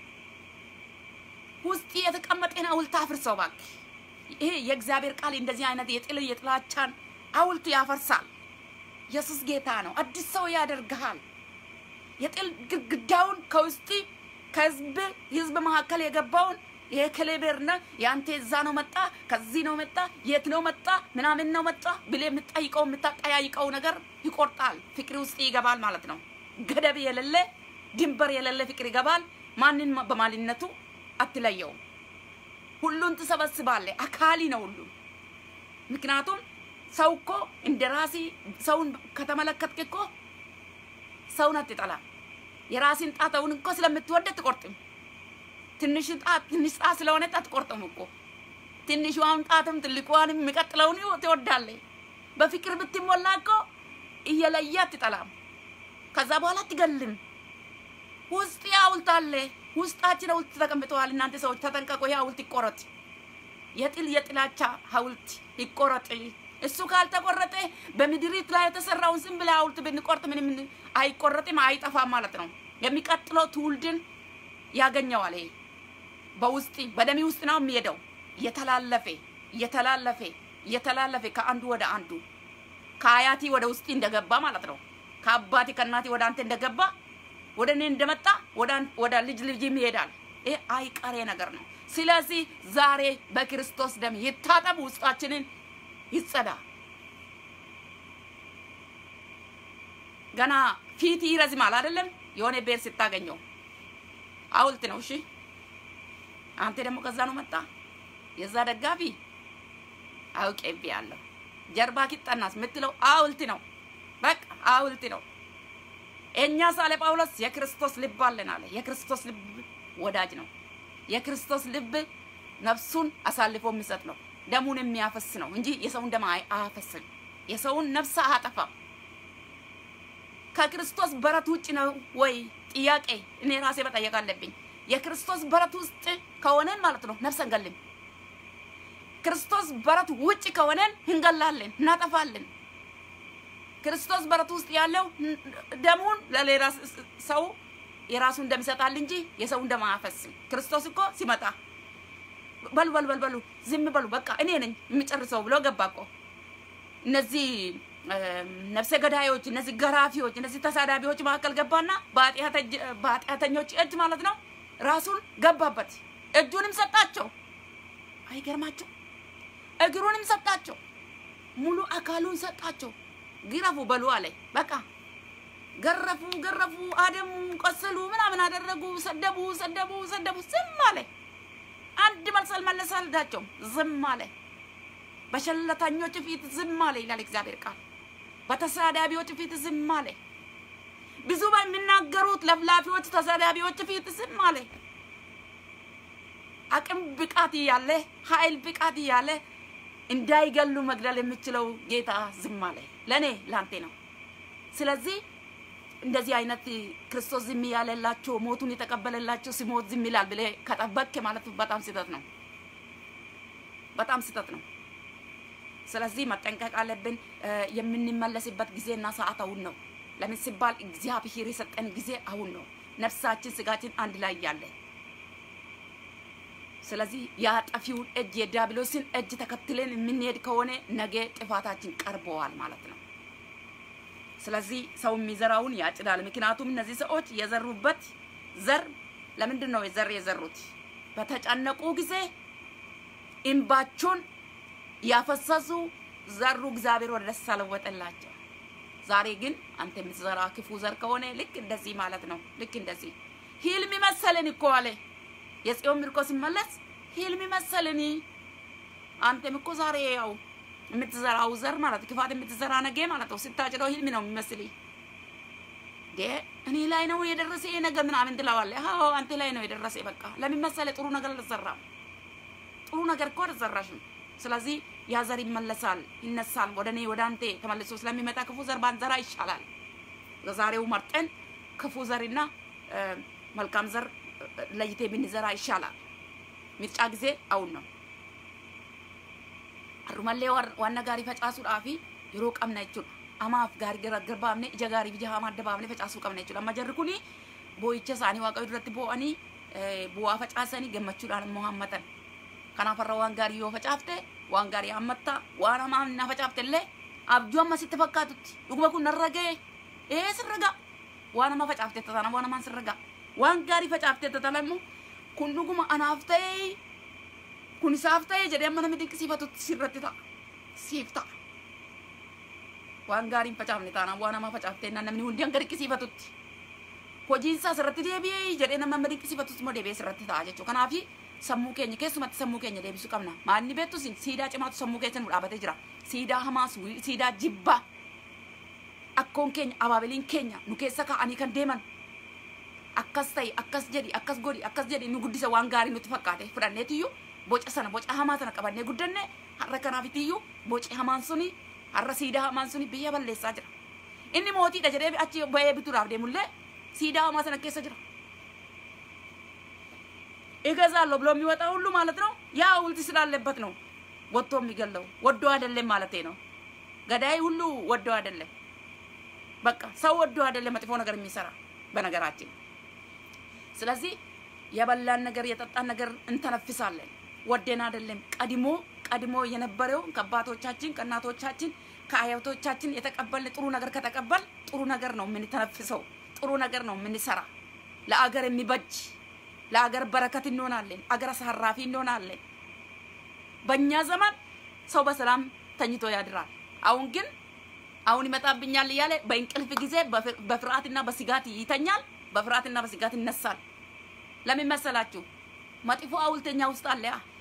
ውስጥ የተቀመጠን ሐውልት አፍርሰው እባክህ። ይሄ የእግዚአብሔር ቃል እንደዚህ አይነት የጥል የጥላቻን ሐውልት ያፈርሳል። ኢየሱስ ጌታ ነው። አዲስ ሰው ያደርግሃል። የጥል ግድግዳውን ከውስጥ ከህዝብ ህዝብ መካከል የገባውን ይሄ ክሌቤርና የአንተ እዛ ነው መጣ ከዚህ ነው መጣ የት ነው መጣ ምናምን ነው መጣ ብለህ የምትጠይቀው የምታጠያይቀው ነገር ይቆርጣል። ፍቅር ውስጥ ይገባል ማለት ነው። ገደብ የሌለ ድንበር የሌለ ፍቅር ይገባል። ማንን በማንነቱ አትለየውም። ሁሉን ትሰበስባለህ። አካሊ ነው ሁሉም። ምክንያቱም ሰው እኮ እንደ ራሲ ሰውን ከተመለከትክ እኮ ሰውን አትጠላም። የራስን ጣተውን እኮ ስለምትወድ አትቆርጥም። ትንሽ ጣት ትንሽ ጣት ስለሆነ አትቆርጥም እኮ ትንሿን ጣትም ትልቋንም የሚቀጥለውን ትወዳለህ። በፍቅር ብትሞላ እኮ እየለየ አትጠላም። ከዛ በኋላ አትገልም። ውስጥ ሐውልት አለ። ውስጣችን ሐውልት ተቀምጠዋል። እናንተ ሰዎች ተጠንቀቁ። ይህ ሐውልት ይቆረጥ። የጥል የጥላቻ ሐውልት ይቆረጥ። እሱ ካልተቆረጠ በምድሪት ላይ የተሰራውን ዝም ብለህ ሐውልት ብንቆርጥ ምንም አይቆረጥም፣ አይጠፋም ማለት ነው። የሚቀጥለው ትውልድን ያገኘዋል። ይሄ በውስጥ በደሚ ውስጥ ነው የሚሄደው። እየተላለፈ እየተላለፈ እየተላለፈ ከአንዱ ወደ አንዱ ከአያቲ ወደ ውስጥ እንደገባ ማለት ነው። ከአባቴ ከእናቴ ወደ አንተ እንደገባ ወደ እኔ እንደመጣ ወደ ልጅ ልጅም ይሄዳል። ይሄ አይቀሬ ነገር ነው። ስለዚህ ዛሬ በክርስቶስ ደም ይታጠብ፣ ውስጣችንን ይጸዳ። ገና ፊት ይረዝማል አይደለም? የሆነ ቤር ስታገኘው ሐውልት ነው። እሺ አንተ ደግሞ ከዛ ነው መጣ የዛ ደጋፊ አውቄብሃለሁ። ጀርባ ኪጠናስ የምትለው ሐውልት ነው። በቃ ሐውልት ነው። እኛ ሳለ ጳውሎስ የክርስቶስ ልብ አለን አለ። የክርስቶስ ልብ ወዳጅ ነው። የክርስቶስ ልብ ነፍሱን አሳልፎ የሚሰጥ ነው። ደሙን የሚያፈስ ነው እንጂ የሰውን ደም አያፈስም። የሰውን ነፍስ አያጠፋም። ከክርስቶስ በረት ውጭ ነው ወይ ጥያቄ እኔ ራሴ መጠየቅ አለብኝ። የክርስቶስ በረት ውስጥ ከሆነን ማለት ነው ነፍስ እንገልም። ክርስቶስ በረት ውጭ ከሆነን እንገላለን፣ እናጠፋለን። ክርስቶስ በረት ውስጥ ያለው ደሙን ለሌላ ሰው የራሱን ደም ይሰጣል እንጂ የሰውን ደም አያፈስም። ክርስቶስ እኮ ሲመጣ በሉ በሉ በሉ በሉ ዝም በሉ በቃ እኔ ነኝ የሚጨርሰው ብሎ ገባ እኮ። እነዚህ ነፍሰ ገዳዮች፣ እነዚህ ገራፊዎች፣ እነዚህ ተሳዳቢዎች መካከል ገባና በኃጢአተኞች እጅ ማለት ነው ራሱን ገባበት። እጁንም ሰጣቸው። አይገርማቸው? እግሩንም ሰጣቸው። ሙሉ አካሉን ሰጣቸው። ግረፉ በሉ አለ። በቃ ገረፉ፣ ገረፉ፣ አደሙ፣ ቆሰሉ፣ ምናምን አደረጉ፣ ሰደቡ፣ ሰደቡ፣ ሰደቡ። ዝም አለ። አንድ መልስ አልመለሰላቸውም። ዝም አለ። በሸለተኞች ፊት ዝም አለ ይላል እግዚአብሔር ቃል። በተሳዳቢዎች ፊት ዝም አለ። ብዙ በሚናገሩት ለፍላፊዎች፣ ተሳዳቢዎች ፊት ዝም አለ። አቅም ብቃት እያለ ኃይል ብቃት እያለ እንዳይገሉ መግደል የሚችለው ጌታ ዝም አለ። ለእኔ ለአንቴ ነው። ስለዚህ እንደዚህ አይነት ክርስቶስ ዝም ያለላቸው ሞቱን የተቀበለላቸው ሲሞት ዝም ይላል ብለህ ከጠበቅ ማለት በጣም ስህተት ነው። በጣም ስህተት ነው። ስለዚህ መጠንቀቅ አለብን። የምንመለስበት ጊዜና ሰዓት አሁን ነው። ለምን ሲባል እግዚአብሔር የሰጠን ጊዜ አሁን ነው። ነፍሳችን ስጋችን አንድ ላይ እያለ ስለዚህ የአጠፊውን እጅ የዲያብሎስን እጅ ተከትለን የምንሄድ ከሆነ ነገ ጥፋታችን ቀርበዋል ማለት ነው። ስለዚህ ሰው የሚዘራውን ያጭዳል። ምክንያቱም እነዚህ ሰዎች የዘሩበት ዘር ለምንድን ነው ዘር የዘሩት? በተጨነቁ ጊዜ እንባቸውን ያፈሰሱ ዘሩ፣ እግዚአብሔር ወደ ደስታ ለወጠላቸው። ዛሬ ግን አንተ የምትዘራ ክፉ ዘር ከሆነ ልክ እንደዚህ ማለት ነው። ልክ እንደዚህ ህልም መሰለን እኮ አለ የጽዮን ምርኮ ሲመለስ ህልም መሰለን። አንተም እኮ ዛሬ ያው የምትዘራው ዘር ማለት ክፋት የምትዘራ ነገ ማለት ነው። ስታጭደው ህልም ነው የሚመስል እኔ ላይ ነው የደረሰ ይሄ ነገር ምናምን ትለዋለህ። አዎ አንተ ላይ ነው የደረሰ። በቃ ለምን መሰለህ? ጥሩ ነገር አልዘራም። ጥሩ ነገር እኮ አልዘራሽም። ስለዚህ ያ ዘር ይመለሳል፣ ይነሳል። ወደ እኔ ወደ አንተ ተመልሶ ስለሚመጣ ክፉ ዘር ባንዘራ ይሻላል። ለዛሬው መርጠን ክፉ ዘርና መልካም ዘር ለይቴ ብንዘራ ይሻላል። ምርጫ ጊዜ አሁን ነው። አሩመሌ ዋና ጋሪ ፈጫሱudhaafi yeroo qabna jechuudha. Amaaf gaarii garbaafne ija gaarii ija hamaa adda baafne facaasuu qabna jechuudha. Amma jarri kuni boo'icha isaanii waaqayyo duratti boo'anii bu'aa facaasanii gammachuudhaan immoo hammatan. Kanaaf irra waan gaarii yoo facaafte waan gaarii hammatta waan hamaa na facaafte illee abjuu amma sitti fakkaatutti dhuguma kun narra ga'e ee sirra ga'a waan hamaa facaafte tatana waan hamaan sirra ga'a waan gaarii facaafte tatana immoo kun dhuguma anaaf ta'ee kun isaaf ta'ee jedhee amma namni dinqisiifatutti sirratti ta'a siif ta'a waan gaarii hin facaafne taanaan waan hamaa facaaftee namni hundi hanga dinqisiifatutti hojiin isaa sirratti deebi'ee jedhee nama amma dinqisiifatutti immoo deebi'ee sirratti ta'a jechuudha kanaafi sammuu keenya keessumatti sammuu keenya deebisuu qabna maalni beektu sin siidaa cimaatu sammuu keessa nu dhaabatee jira siidaa hamaas siidaa jibbaa akkoon keenya abaabiliin keenya nu keessa kaa'anii kan deeman akkas ta'e akkas jedhi akkas godhi akkas jedhi nu guddisa waan gaarii nutti fakkaate fudhanneetiyyuu boca sana boca hamaa sana qabannee guddanne har'a kanaafitiyyuu boci hamaan suni har'a siidaa hamaan suni biyya balleessaa jira inni mootiidha jedhee achi ba'ee bituudhaaf deemullee siidaa hamaa sana keessa jira እገዛለሁ ብሎ የሚወጣ ሁሉ ማለት ነው ያ ሐውልት ስላለበት ነው ወጥቶ የሚገለው ወዶ አይደለም ማለት ነው። ገዳይ ሁሉ ወዶ አይደለም። በቃ ሰው ወዶ አይደለም መጥፎ ነገር የሚሰራ በነገራችን። ስለዚህ የበላን ነገር የጠጣን ነገር እንተነፍሳለን። ወደን አይደለም። ቀድሞ ቀድሞ የነበረው ከአባቶቻችን ከእናቶቻችን ከአያቶቻችን የተቀበልን ጥሩ ነገር ከተቀበል ጥሩ ነገር ነው የምንተነፍሰው፣ ጥሩ ነገር ነው የምንሰራ ለአገር የሚበጅ ለአገር በረከት እንሆናለን። አገር አሳራፊ እንሆናለን። በእኛ ዘመን ሰው በሰላም ተኝቶ ያድራል። አሁን ግን አሁን ይመጣብኛል እያለ በእንቅልፍ ጊዜ በፍርሃትና በስጋት ይተኛል፣ በፍርሃትና በስጋት ይነሳል። ለምን መሰላችሁ? መጥፎ ሐውልተኛ ውስጥ አለ።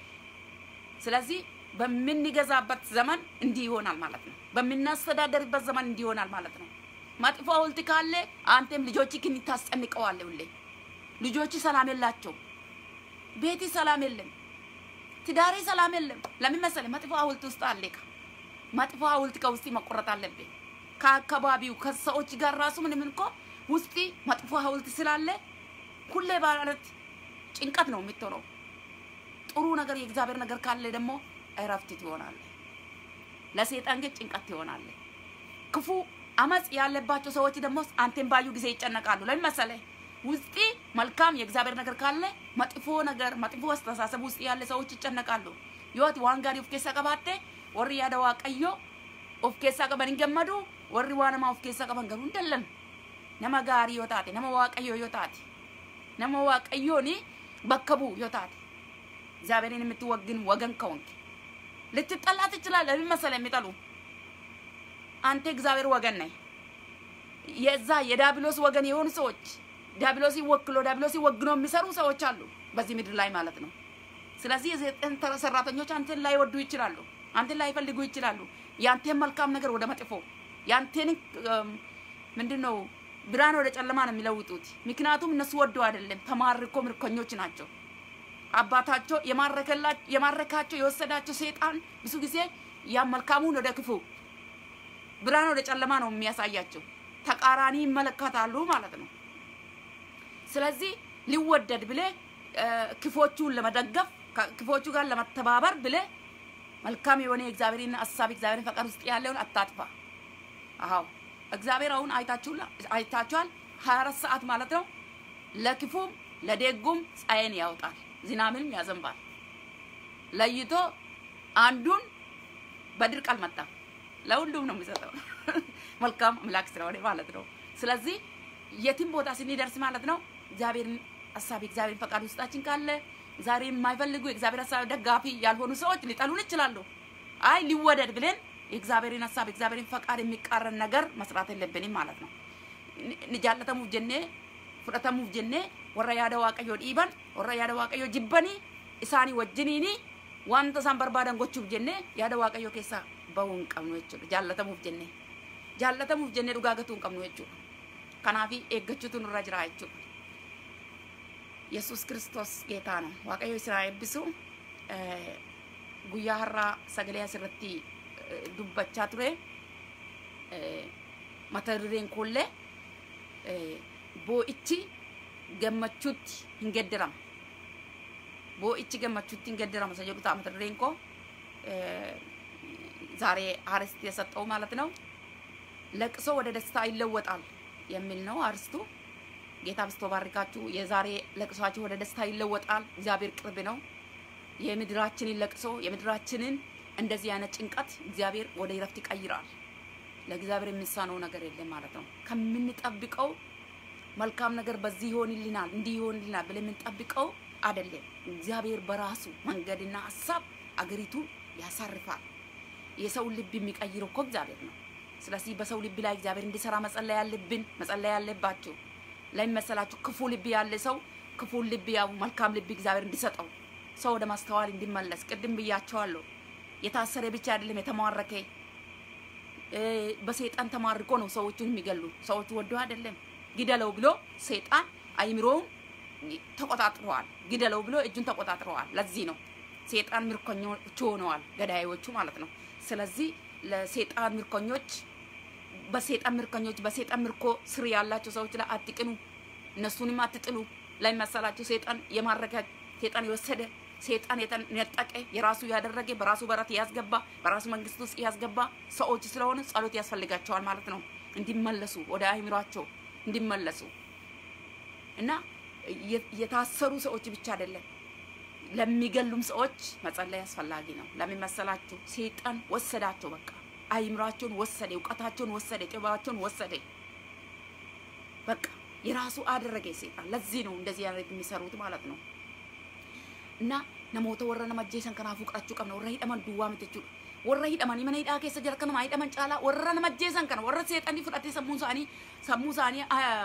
ስለዚህ በምንገዛበት ዘመን እንዲህ ይሆናል ማለት ነው። በምናስተዳደርበት ዘመን እንዲህ ይሆናል ማለት ነው። መጥፎ ሐውልት ካለ አንተም ልጆችህን ታስጨንቀዋለህ ሁሌ ልጆች ሰላም የላቸው፣ ቤቲ ሰላም የለም፣ ትዳሬ ሰላም የለም። ለምን መሰለህ? መጥፎ ሐውልት ውስጥ አለካ። መጥፎ ሐውልት ከውስጥ መቆረጥ አለብህ። ከአካባቢው ከሰዎች ጋር ራሱ ምንም እኮ ውስጥ መጥፎ ሐውልት ስላለ ሁሌ ማለት ጭንቀት ነው የምትሆነው። ጥሩ ነገር የእግዚአብሔር ነገር ካለ ደግሞ እረፍት ትሆናለህ። ለሰይጣን ግን ጭንቀት ትሆናለህ። ክፉ አመፅ ያለባቸው ሰዎች ደግሞ አንተን ባዩ ጊዜ ይጨነቃሉ። ለምን መሰለህ? ውስጤ መልካም የእግዚአብሔር ነገር ካለ መጥፎ ነገር መጥፎ አስተሳሰብ ውስጥ ያለ ሰዎች ይጨነቃሉ። ዮት ዋን ጋሪ ኦፍ ኬሳ ቀባቴ ወሪ ያደ ዋቀዮ ኦፍ ኬሳ ቀበን ገመዱ ወሪ ዋነማ ኦፍ ኬሳ ቀበን ገሩ እንደለም ነመ ጋሪ ዮታቴ ነመ ዋቀዮ ዮታቴ ነመ ዋቀዮኒ በከቡ ዮታቴ እግዚአብሔርን የምትወግን ወገን ከሆንክ ልትጠላ ትችላለህ። ለምን መሰለህ የሚጠሉ አንተ እግዚአብሔር ወገን ነህ። የዛ የዳብሎስ ወገን የሆኑ ሰዎች ዲያብሎስ ወክሎ ዲያብሎስ ወግኖ የሚሰሩ ሰዎች አሉ በዚህ ምድር ላይ ማለት ነው። ስለዚህ የዘጠኝ ሰራተኞች አንተን ላይወዱ ይችላሉ፣ አንተን ላይፈልጉ ይችላሉ። ያንተን መልካም ነገር ወደ መጥፎ ያንተን ምንድን ነው ብርሃን ወደ ጨለማ ነው የሚለውጡት። ምክንያቱም እነሱ ወደው አይደለም፣ ተማርኮ ምርኮኞች ናቸው። አባታቸው የማረካቸው የወሰዳቸው ሰይጣን ብዙ ጊዜ ያ መልካሙን ወደ ክፉ ብርሃን ወደ ጨለማ ነው የሚያሳያቸው። ተቃራኒ ይመለከታሉ ማለት ነው። ስለዚህ ሊወደድ ብለ ክፎቹን ለመደገፍ ክፎቹ ጋር ለመተባበር ብለ መልካም የሆነ የእግዚአብሔርን ሀሳብ እግዚአብሔርን ፈቃድ ውስጥ ያለውን አታጥፋ። አዎ እግዚአብሔር አሁን አይታችኋል፣ ሀያ አራት ሰዓት ማለት ነው። ለክፉም ለደጉም ፀሐይን ያወጣል፣ ዝናብንም ያዘንባል። ለይቶ አንዱን በድርቅ አልመጣም፣ ለሁሉም ነው የሚሰጠው። መልካም አምላክ ስለሆነ ማለት ነው። ስለዚህ የትም ቦታ ስንደርስ ማለት ነው እግዚአብሔርን ሀሳብ የእግዚአብሔርን ፈቃድ ውስጣችን ካለ ዛሬ የማይፈልጉ የእግዚአብሔር ሀሳብ ደጋፊ ያልሆኑ ሰዎች ሊጠሉን ይችላሉ። አይ ሊወደድ ብለን የእግዚአብሔርን ሀሳብ የእግዚአብሔርን ፈቃድ የሚቃረን ነገር መስራት የለብንም ማለት ነው። ጃለተሙፍ ጀኔ fudhatamuuf jennee warra yaada waaqayyoo dhiiban warra yaada waaqayyoo jibbanii isaanii wajjiniini wanta isaan barbaadan gochuuf jennee yaada waaqayyoo keessaa bahuu hin qabnu jechuudha jaallatamuuf jennee jaallatamuuf jennee dhugaa gatuu hin qabnu jechuudha kanaafi eeggachuutu nurra jira jechuudha yesus kiristoos geetaa ነው waaqayyo isin haa eebbisu guyyaa har'aa sagalee asirratti dubbachaa ture mata dureen koollee boo'ichi gammachuutti hin geddiramu boo'ichi gammachuutti hin geddiramu isa jedhu ta'a mata dureen koo ዛሬ አርስት የሰጠው ማለት ነው። ለቅሶ ወደ ደስታ ይለወጣል የሚል ነው አርስቱ። ጌታ ብስቶ ባርካችሁ። የዛሬ ለቅሷችሁ ወደ ደስታ ይለወጣል። እግዚአብሔር ቅርብ ነው። የምድራችንን ለቅሶ የምድራችንን እንደዚህ አይነት ጭንቀት እግዚአብሔር ወደ ይረፍት ይቀይራል። ለእግዚአብሔር የሚሳነው ነገር የለም ማለት ነው። ከምንጠብቀው መልካም ነገር በዚህ ይሆንልናል እንዲህ ይሆንልናል ብለን የምንጠብቀው አይደለም። እግዚአብሔር በራሱ መንገድና ሀሳብ አገሪቱ ያሳርፋል። የሰው ልብ የሚቀይረው እኮ እግዚአብሔር ነው። ስለዚህ በሰው ልብ ላይ እግዚአብሔር እንዲሰራ መጸለይ ያለብን መጸለይ ያለባችሁ ለሚመሰላችሁ ክፉ ልብ ያለ ሰው ክፉ ልብ ያው መልካም ልብ እግዚአብሔር እንዲሰጠው ሰው ወደ ማስተዋል እንዲመለስ ቅድም ብያቸዋለሁ። የታሰረ ብቻ አይደለም የተማረከ በሰይጣን ተማርኮ ነው ሰዎቹን የሚገሉ። ሰዎቹ ወዶ አይደለም ግደለው ብሎ ሰይጣን አይምሮውን ተቆጣጥረዋል። ግደለው ብሎ እጁን ተቆጣጥረዋል። ለዚህ ነው ሰይጣን ምርኮኞቹ ሆነዋል፣ ገዳዮቹ ማለት ነው። ስለዚህ ለሰይጣን ምርኮኞች በሰይጣን ምርኮኞች በሰይጣን ምርኮ ስር ያላቸው ሰዎች ላይ አትቅኑ፣ እነሱንም አትጥሉ። ላይ መሰላችሁ ሰይጣን የማረከ ሰይጣን የወሰደ ሰይጣን የነጠቀ የራሱ ያደረገ በራሱ በረት ያስገባ በራሱ መንግስት ውስጥ ያስገባ ሰዎች ስለሆኑ ጸሎት ያስፈልጋቸዋል ማለት ነው፣ እንዲመለሱ ወደ አእምሯቸው እንዲመለሱ እና የታሰሩ ሰዎች ብቻ አይደለም ለሚገሉም ሰዎች መጸለይ አስፈላጊ ነው። ለምን መሰላችሁ? ሰይጣን ወሰዳቸው። በቃ አይምሯቸውን ወሰደ፣ እውቀታቸውን ወሰደ፣ ጥበባቸውን ወሰደ። በቃ የራሱ አደረገ ሰይጣን። ለዚህ ነው እንደዚህ ያደርግ የሚሰሩት ማለት ነው። እና namoota warra nama ajjeesan kanaaf fudhachuu qabna warra hidhaman duwwaa miti jechuudha warra hidhamanii mana hidhaa keessa jira kanama hidhaman caalaa warra nama ajjeesan kana warra seexanii fudhatee sammuu isaanii sammuu isaanii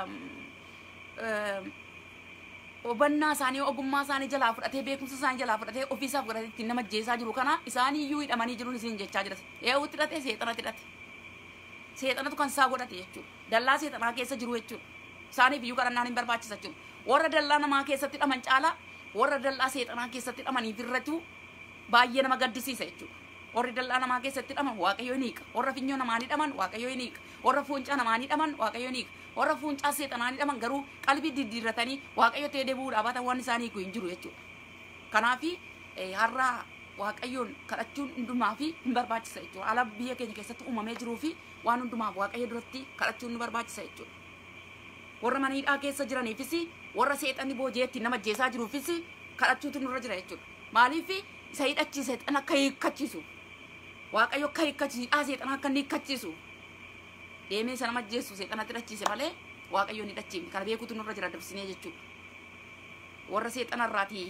hubannaa isaanii ogummaa isaanii jalaa fudhatee beekumsa isaanii jalaa fudhatee ofiisaaf godhatee ittiin nama ajjeesaa jiru kana isaanii iyyuu hidhamanii jiruun isin jechaa jira eewutti hidhatee seexanatti hidhate seexanatu kan isaa godhate jechuudha dallaa seexanaa keessa jiru jechuudha isaaniif iyyuu kadhannaan hin barbaachisa jechuudha warra dallaa namaa keessatti hidhaman caalaa warra dallaa seexanaa keessatti hidhamaniif irratti baay'ee nama gaddisiisa jechuudha. Warri dallaa namaa keessatti hidhaman waaqayyo ni hiika. Warra finyoo namaan hidhaman waaqayyo ni hiika. Warra fuuncaa namaan hidhaman waaqayyo ni hiika. Warra fuuncaa seexanaan hidhaman garuu qalbii diddiirratanii waaqayyo ta'ee deebi'uudhaaf hata waan isaanii hiiku hin jiru jechuudha. Kanaafi har'a waaqayyoon kadhachuun hundumaa fi hin barbaachisa jechuudha. Ala biyya keenya keessatti uumamee jiruu fi waan hundumaaf waaqayyo duratti kadhachuun nu barbaachisa jechuudha. warra mana hidhaa keessa jiraniifis warra seexanni booji'eetti nama ajjeesaa jiruufis kadhachuutu nurra jira jechuudha. Maaliif isa hidhachiise seexan akka hiikkachiisu waaqayyo akka hiikkachiisu hidhaa seexan akka inni hiikkachiisu deemee isa nama ajjeessu seexanatti hidhachiise malee waaqayyo ni hidhachiifne kana beekuutu nurra jira dabsinee jechuudha. Warra seexanarraati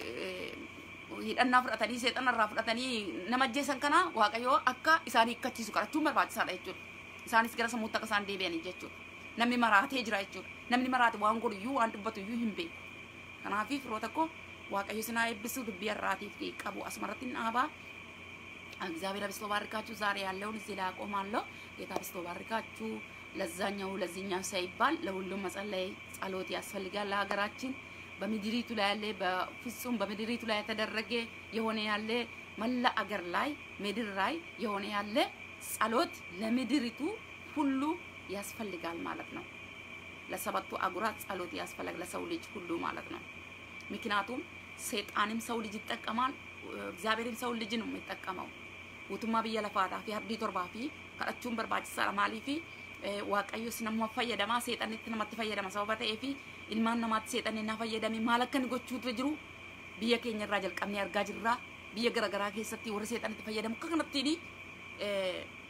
hidhannaa fudhatanii seexanarraa fudhatanii nama ajjeesan kana waaqayyo akka isaan hiikkachiisu kadhachuun barbaachisaadha jechuudha. Isaanis gara sammuutti akka isaan deebi'anii jechuudha. namni maraatee jira jechuudha. Namni maraate waan godhu iyyuu waan dubbatu iyyuu hin beeku. Kanaafii firoota koo waaqayyo sinaa eebbisuu dubbii har'aatiif qabu asmarratti dhaabaa እግዚአብሔር አብስቶ ባርካችሁ። ዛሬ ያለውን እዚህ ላይ አቆማለሁ። ጌታ አብስቶ ባርካችሁ። ለዛኛው ለዚህኛው ሳይባል ለሁሉም መጸለይ ጸሎት ያስፈልጋል። ለሀገራችን በምድሪቱ ላይ ያለ በፍጹም በምድሪቱ ላይ የተደረገ የሆነ ያለ መላ አገር ላይ ምድር ላይ የሆነ ያለ ጸሎት ለምድሪቱ ሁሉ ያስፈልጋል ማለት ነው። ለሰባቱ አጉራት ጸሎት ያስፈልጋል ለሰው ልጅ ሁሉ ማለት ነው። ምክንያቱም ሰይጣንም ሰው ልጅ ይጠቀማል፣ እግዚአብሔርም ሰው ልጅ ነው የሚጠቀመው። ውቱማ ብየ ለፋታ ፊ አብዲ ቶርባ ፊ ከአቹን በርባችሳ ማሊ ፊ waaqayyo sinamma fayyadama seexanitti namatti fayyadama sababa ta'eef ilmaan namaatti seexanni na fayyadame maal akka inni gochuutu jiru biyya keenya irraa jalqabnee argaa jirra biyya garaagaraa keessatti warri seexanitti fayyadamu akka kanattiin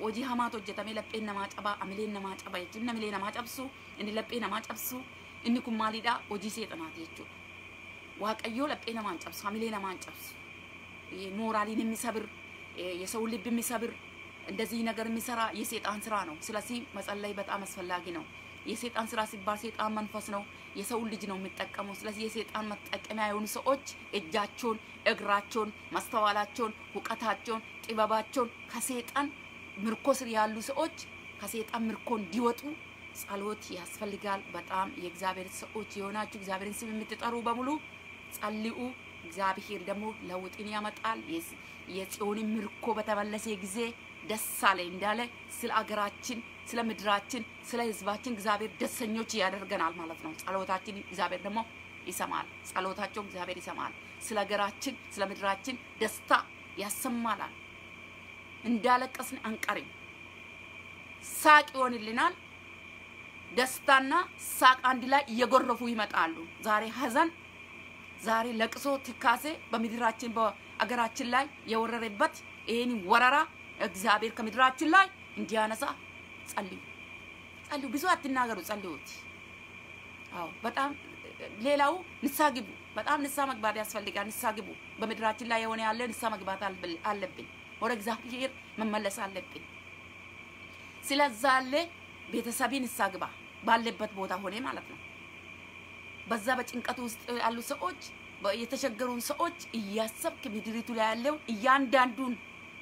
hojii hamaatu hojjetamee lapheen namaa cabaa amileen namaa caba jechuun namilee namaa cabsu inni laphee namaa cabsu inni kun maalidha hojii seexanaati jechuudha waaqayyoo laphee namaa hin cabsu amilee namaa hin cabsu ሞራሊን የሚሰብር የሰውን ልብ የሚሰብር እንደዚህ ነገር የሚሰራ የሴጣን ስራ ነው። ስለዚህ መጸለይ በጣም አስፈላጊ ነው። የሴጣን ስራ ሲባል ሴጣን መንፈስ ነው፣ የሰውን ልጅ ነው የሚጠቀመው። ስለዚህ የሴጣን መጠቀሚያ የሆኑ ሰዎች እጃቸውን፣ እግራቸውን፣ ማስተዋላቸውን፣ እውቀታቸውን፣ ጥበባቸውን ከሴጣን ምርኮ ስር ያሉ ሰዎች ከሴጣን ምርኮ እንዲወጡ ጸሎት ያስፈልጋል። በጣም የእግዚአብሔር ሰዎች የሆናችሁ እግዚአብሔርን ስም የምትጠሩ በሙሉ ጸልዩ። እግዚአብሔር ደግሞ ለውጥን ያመጣል። የጽዮንን ምርኮ በተመለሰ ጊዜ ደስ አለ እንዳለ ስለ አገራችን፣ ስለ ምድራችን፣ ስለ ሕዝባችን እግዚአብሔር ደሰኞች ያደርገናል ማለት ነው። ጸሎታችን እግዚአብሔር ደግሞ ይሰማል። ጸሎታቸው እግዚአብሔር ይሰማል። ስለ ሀገራችን፣ ስለ ምድራችን ደስታ ያሰማናል። እንዳለቀስን አንቀርም። ሳቅ ይሆንልናል። ደስታና ሳቅ አንድ ላይ እየጎረፉ ይመጣሉ። ዛሬ ሀዘን ዛሬ ለቅሶ ትካሴ በምድራችን በአገራችን ላይ የወረረበት ይህን ወረራ እግዚአብሔር ከምድራችን ላይ እንዲያነሳ ጸልዩ፣ ጸልዩ። ብዙ አትናገሩ፣ ጸልዩት። አዎ በጣም ሌላው ንሳ ግቡ። በጣም ንሳ መግባት ያስፈልጋል። ንሳ ግቡ። በምድራችን ላይ የሆነ ያለ ንሳ መግባት አለብን። ወደ እግዚአብሔር መመለስ አለብን። ስለዛ አለ ቤተሰቢ ንሳ ግባ ባለበት ቦታ ሆነ ማለት ነው። በዛ በጭንቀት ውስጥ ያሉ ሰዎች የተቸገሩን ሰዎች እያሰብክ ምድሪቱ ላይ ያለው እያንዳንዱን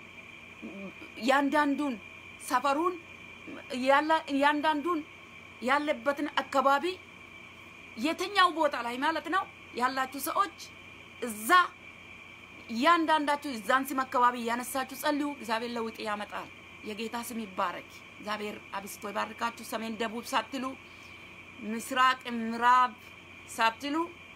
እያንዳንዱን ሰፈሩን እያንዳንዱን ያለበትን አካባቢ የትኛው ቦታ ላይ ማለት ነው ያላችሁ ሰዎች እዛ እያንዳንዳችሁ እዛን ስም አካባቢ እያነሳችሁ ጸልዩ። እግዚአብሔር ለውጥ ያመጣል። የጌታ ስም ይባረክ። እግዚአብሔር አብስቶ ይባርካችሁ። ሰሜን ደቡብ ሳትሉ ምስራቅ ምዕራብ ሳትሉ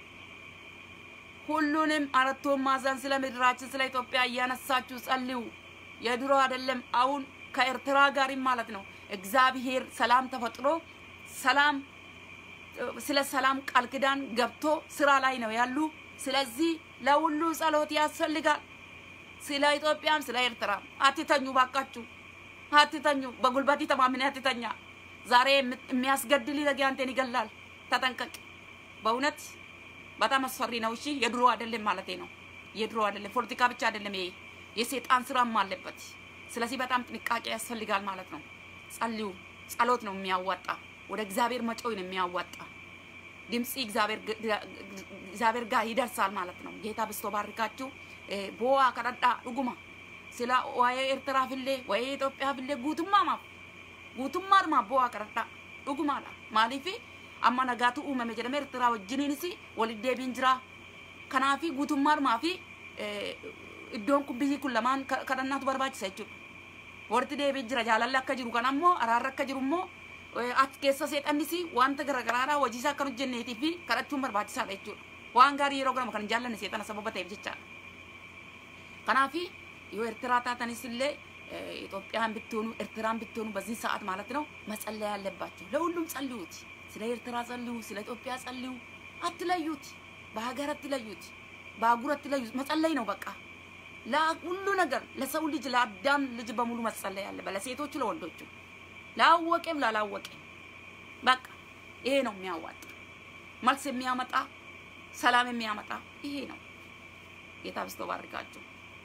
ሁሉንም አራቱን ማዕዘን ስለ ምድራችን ስለ ኢትዮጵያ እያነሳችሁ ጸልዩ። የድሮ አይደለም፣ አሁን ከኤርትራ ጋርም ማለት ነው እግዚአብሔር ሰላም ተፈጥሮ ሰላም ስለ ሰላም ቃል ኪዳን ገብቶ ስራ ላይ ነው ያሉ። ስለዚህ ለሁሉ ጸሎት ያስፈልጋል። ስለ ኢትዮጵያም ስለ ኤርትራም አትተኙ፣ ባካችሁ አትተኙ። በጉልበት ተማምነ አትተኛ። ዛሬ የሚያስገድል ነገር አንተን ይገላል። ተጠንቀቅ። በእውነት በጣም አስፈሪ ነው። እሺ የድሮ አይደለም ማለቴ ነው። የድሮ አይደለም፣ ፖለቲካ ብቻ አይደለም። ይሄ የሴጣን ስራም አለበት። ስለዚህ በጣም ጥንቃቄ ያስፈልጋል ማለት ነው። ጸልዩ። ጸሎት ነው የሚያዋጣ። ወደ እግዚአብሔር መጮህ ነው የሚያዋጣ። ድምፂ እግዚአብሔር ጋር ይደርሳል ማለት ነው። ጌታ ብስቶ ባርካችሁ። ቦዋ ከረዳ ዱጉማ ስለ ዋየ ኤርትራ ፍሌ ዋየ ኢትዮጵያ ፍሌ ጉቱማ ማፍ ጉቱማ ድማ ቦዋ ከረዳ ዱጉማadha maaliifi amma nagaatu uumame jedhame Eertiraa wajjiniinis walitti deebiin jira. Kanaafi guutummaadhumaa fi iddoon kun biyyi kun lamaan kadhannaatu barbaachisa jechuudha. Walitti deebiin jira jaalalli akka jiru kan ammoo araarri akka jiru immoo achi keessa seexannis wanta garaagaraadhaa hojii isaa akka hojjenneetii fi kadhachuun barbaachisaadha jechuudha. Waan gaarii yeroo garamu kan hin jaallanne seexana sababa ta'eef jechaadha. Kanaafi yoo Eertiraa taatanis illee ኢትዮጵያን ብትሆኑ ኤርትራን ብትሆኑ በዚህ ሰዓት ማለት ነው መጸለይ ያለባችሁ። ለሁሉም ጸልዩት። ስለ ኤርትራ ጸልዩ፣ ስለ ኢትዮጵያ ጸልዩ። አትለዩት፣ በሀገር አትለዩት፣ በአህጉር አትለዩት። መጸለይ ነው በቃ ለሁሉ ነገር ለሰው ልጅ ለአዳም ልጅ በሙሉ መጸለይ አለበት። ለሴቶቹ፣ ለወንዶቹ፣ ላወቀም ላላወቀም በቃ ይሄ ነው የሚያዋጣ መልስ የሚያመጣ ሰላም የሚያመጣ ይሄ ነው። ጌታ ብስቶ ባርካችሁ።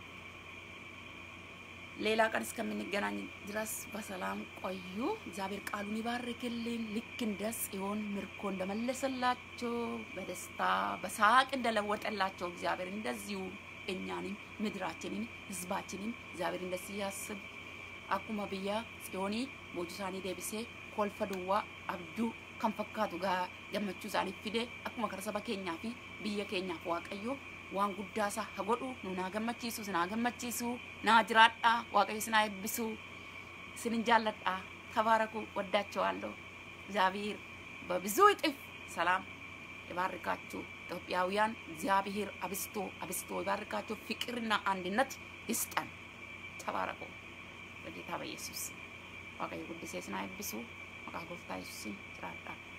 ሌላ ቀን እስከምንገናኝ ድረስ በሰላም ቆዩ። እግዚአብሔር ቃሉን ይባርክልን። ልክ እንደ ጽዮን ምርኮ እንደመለሰላቸው በደስታ በሳቅ እንደለወጠላቸው እግዚአብሔር እንደዚሁ እኛንም ምድራችንን ሕዝባችንን እግዚአብሔር እንደዚህ ያስብ። አኩማ ብያ ጽዮኒ ቦጁሳኒ ደብሴ ኮልፈ ዱዋ አብዱ kan fakkaatu gaa gammachuu isaaniif fide akkuma kara saba keenyaa fi biyya keenyaaf waaqayyo waan guddaa isaa haa godhu nu naa gammachiisu sinaa gammachiisu naa jiraadhaa waaqayyo sinaa eebbisu sinin jaalladhaa ተባረኩ ወዳቸዋለሁ እግዚአብሔር በብዙ እጥፍ ሰላም ይባርካችሁ ኢትዮጵያውያን እግዚአብሔር አብስቶ አብስቶ ይባርካችሁ ፍቅርና አንድነት ይስጠን ተባረኩ በጌታ በኢየሱስ waaqayyo guddisee sinaa eebbisu maqaa gooftaa yesuusin jiraadhaa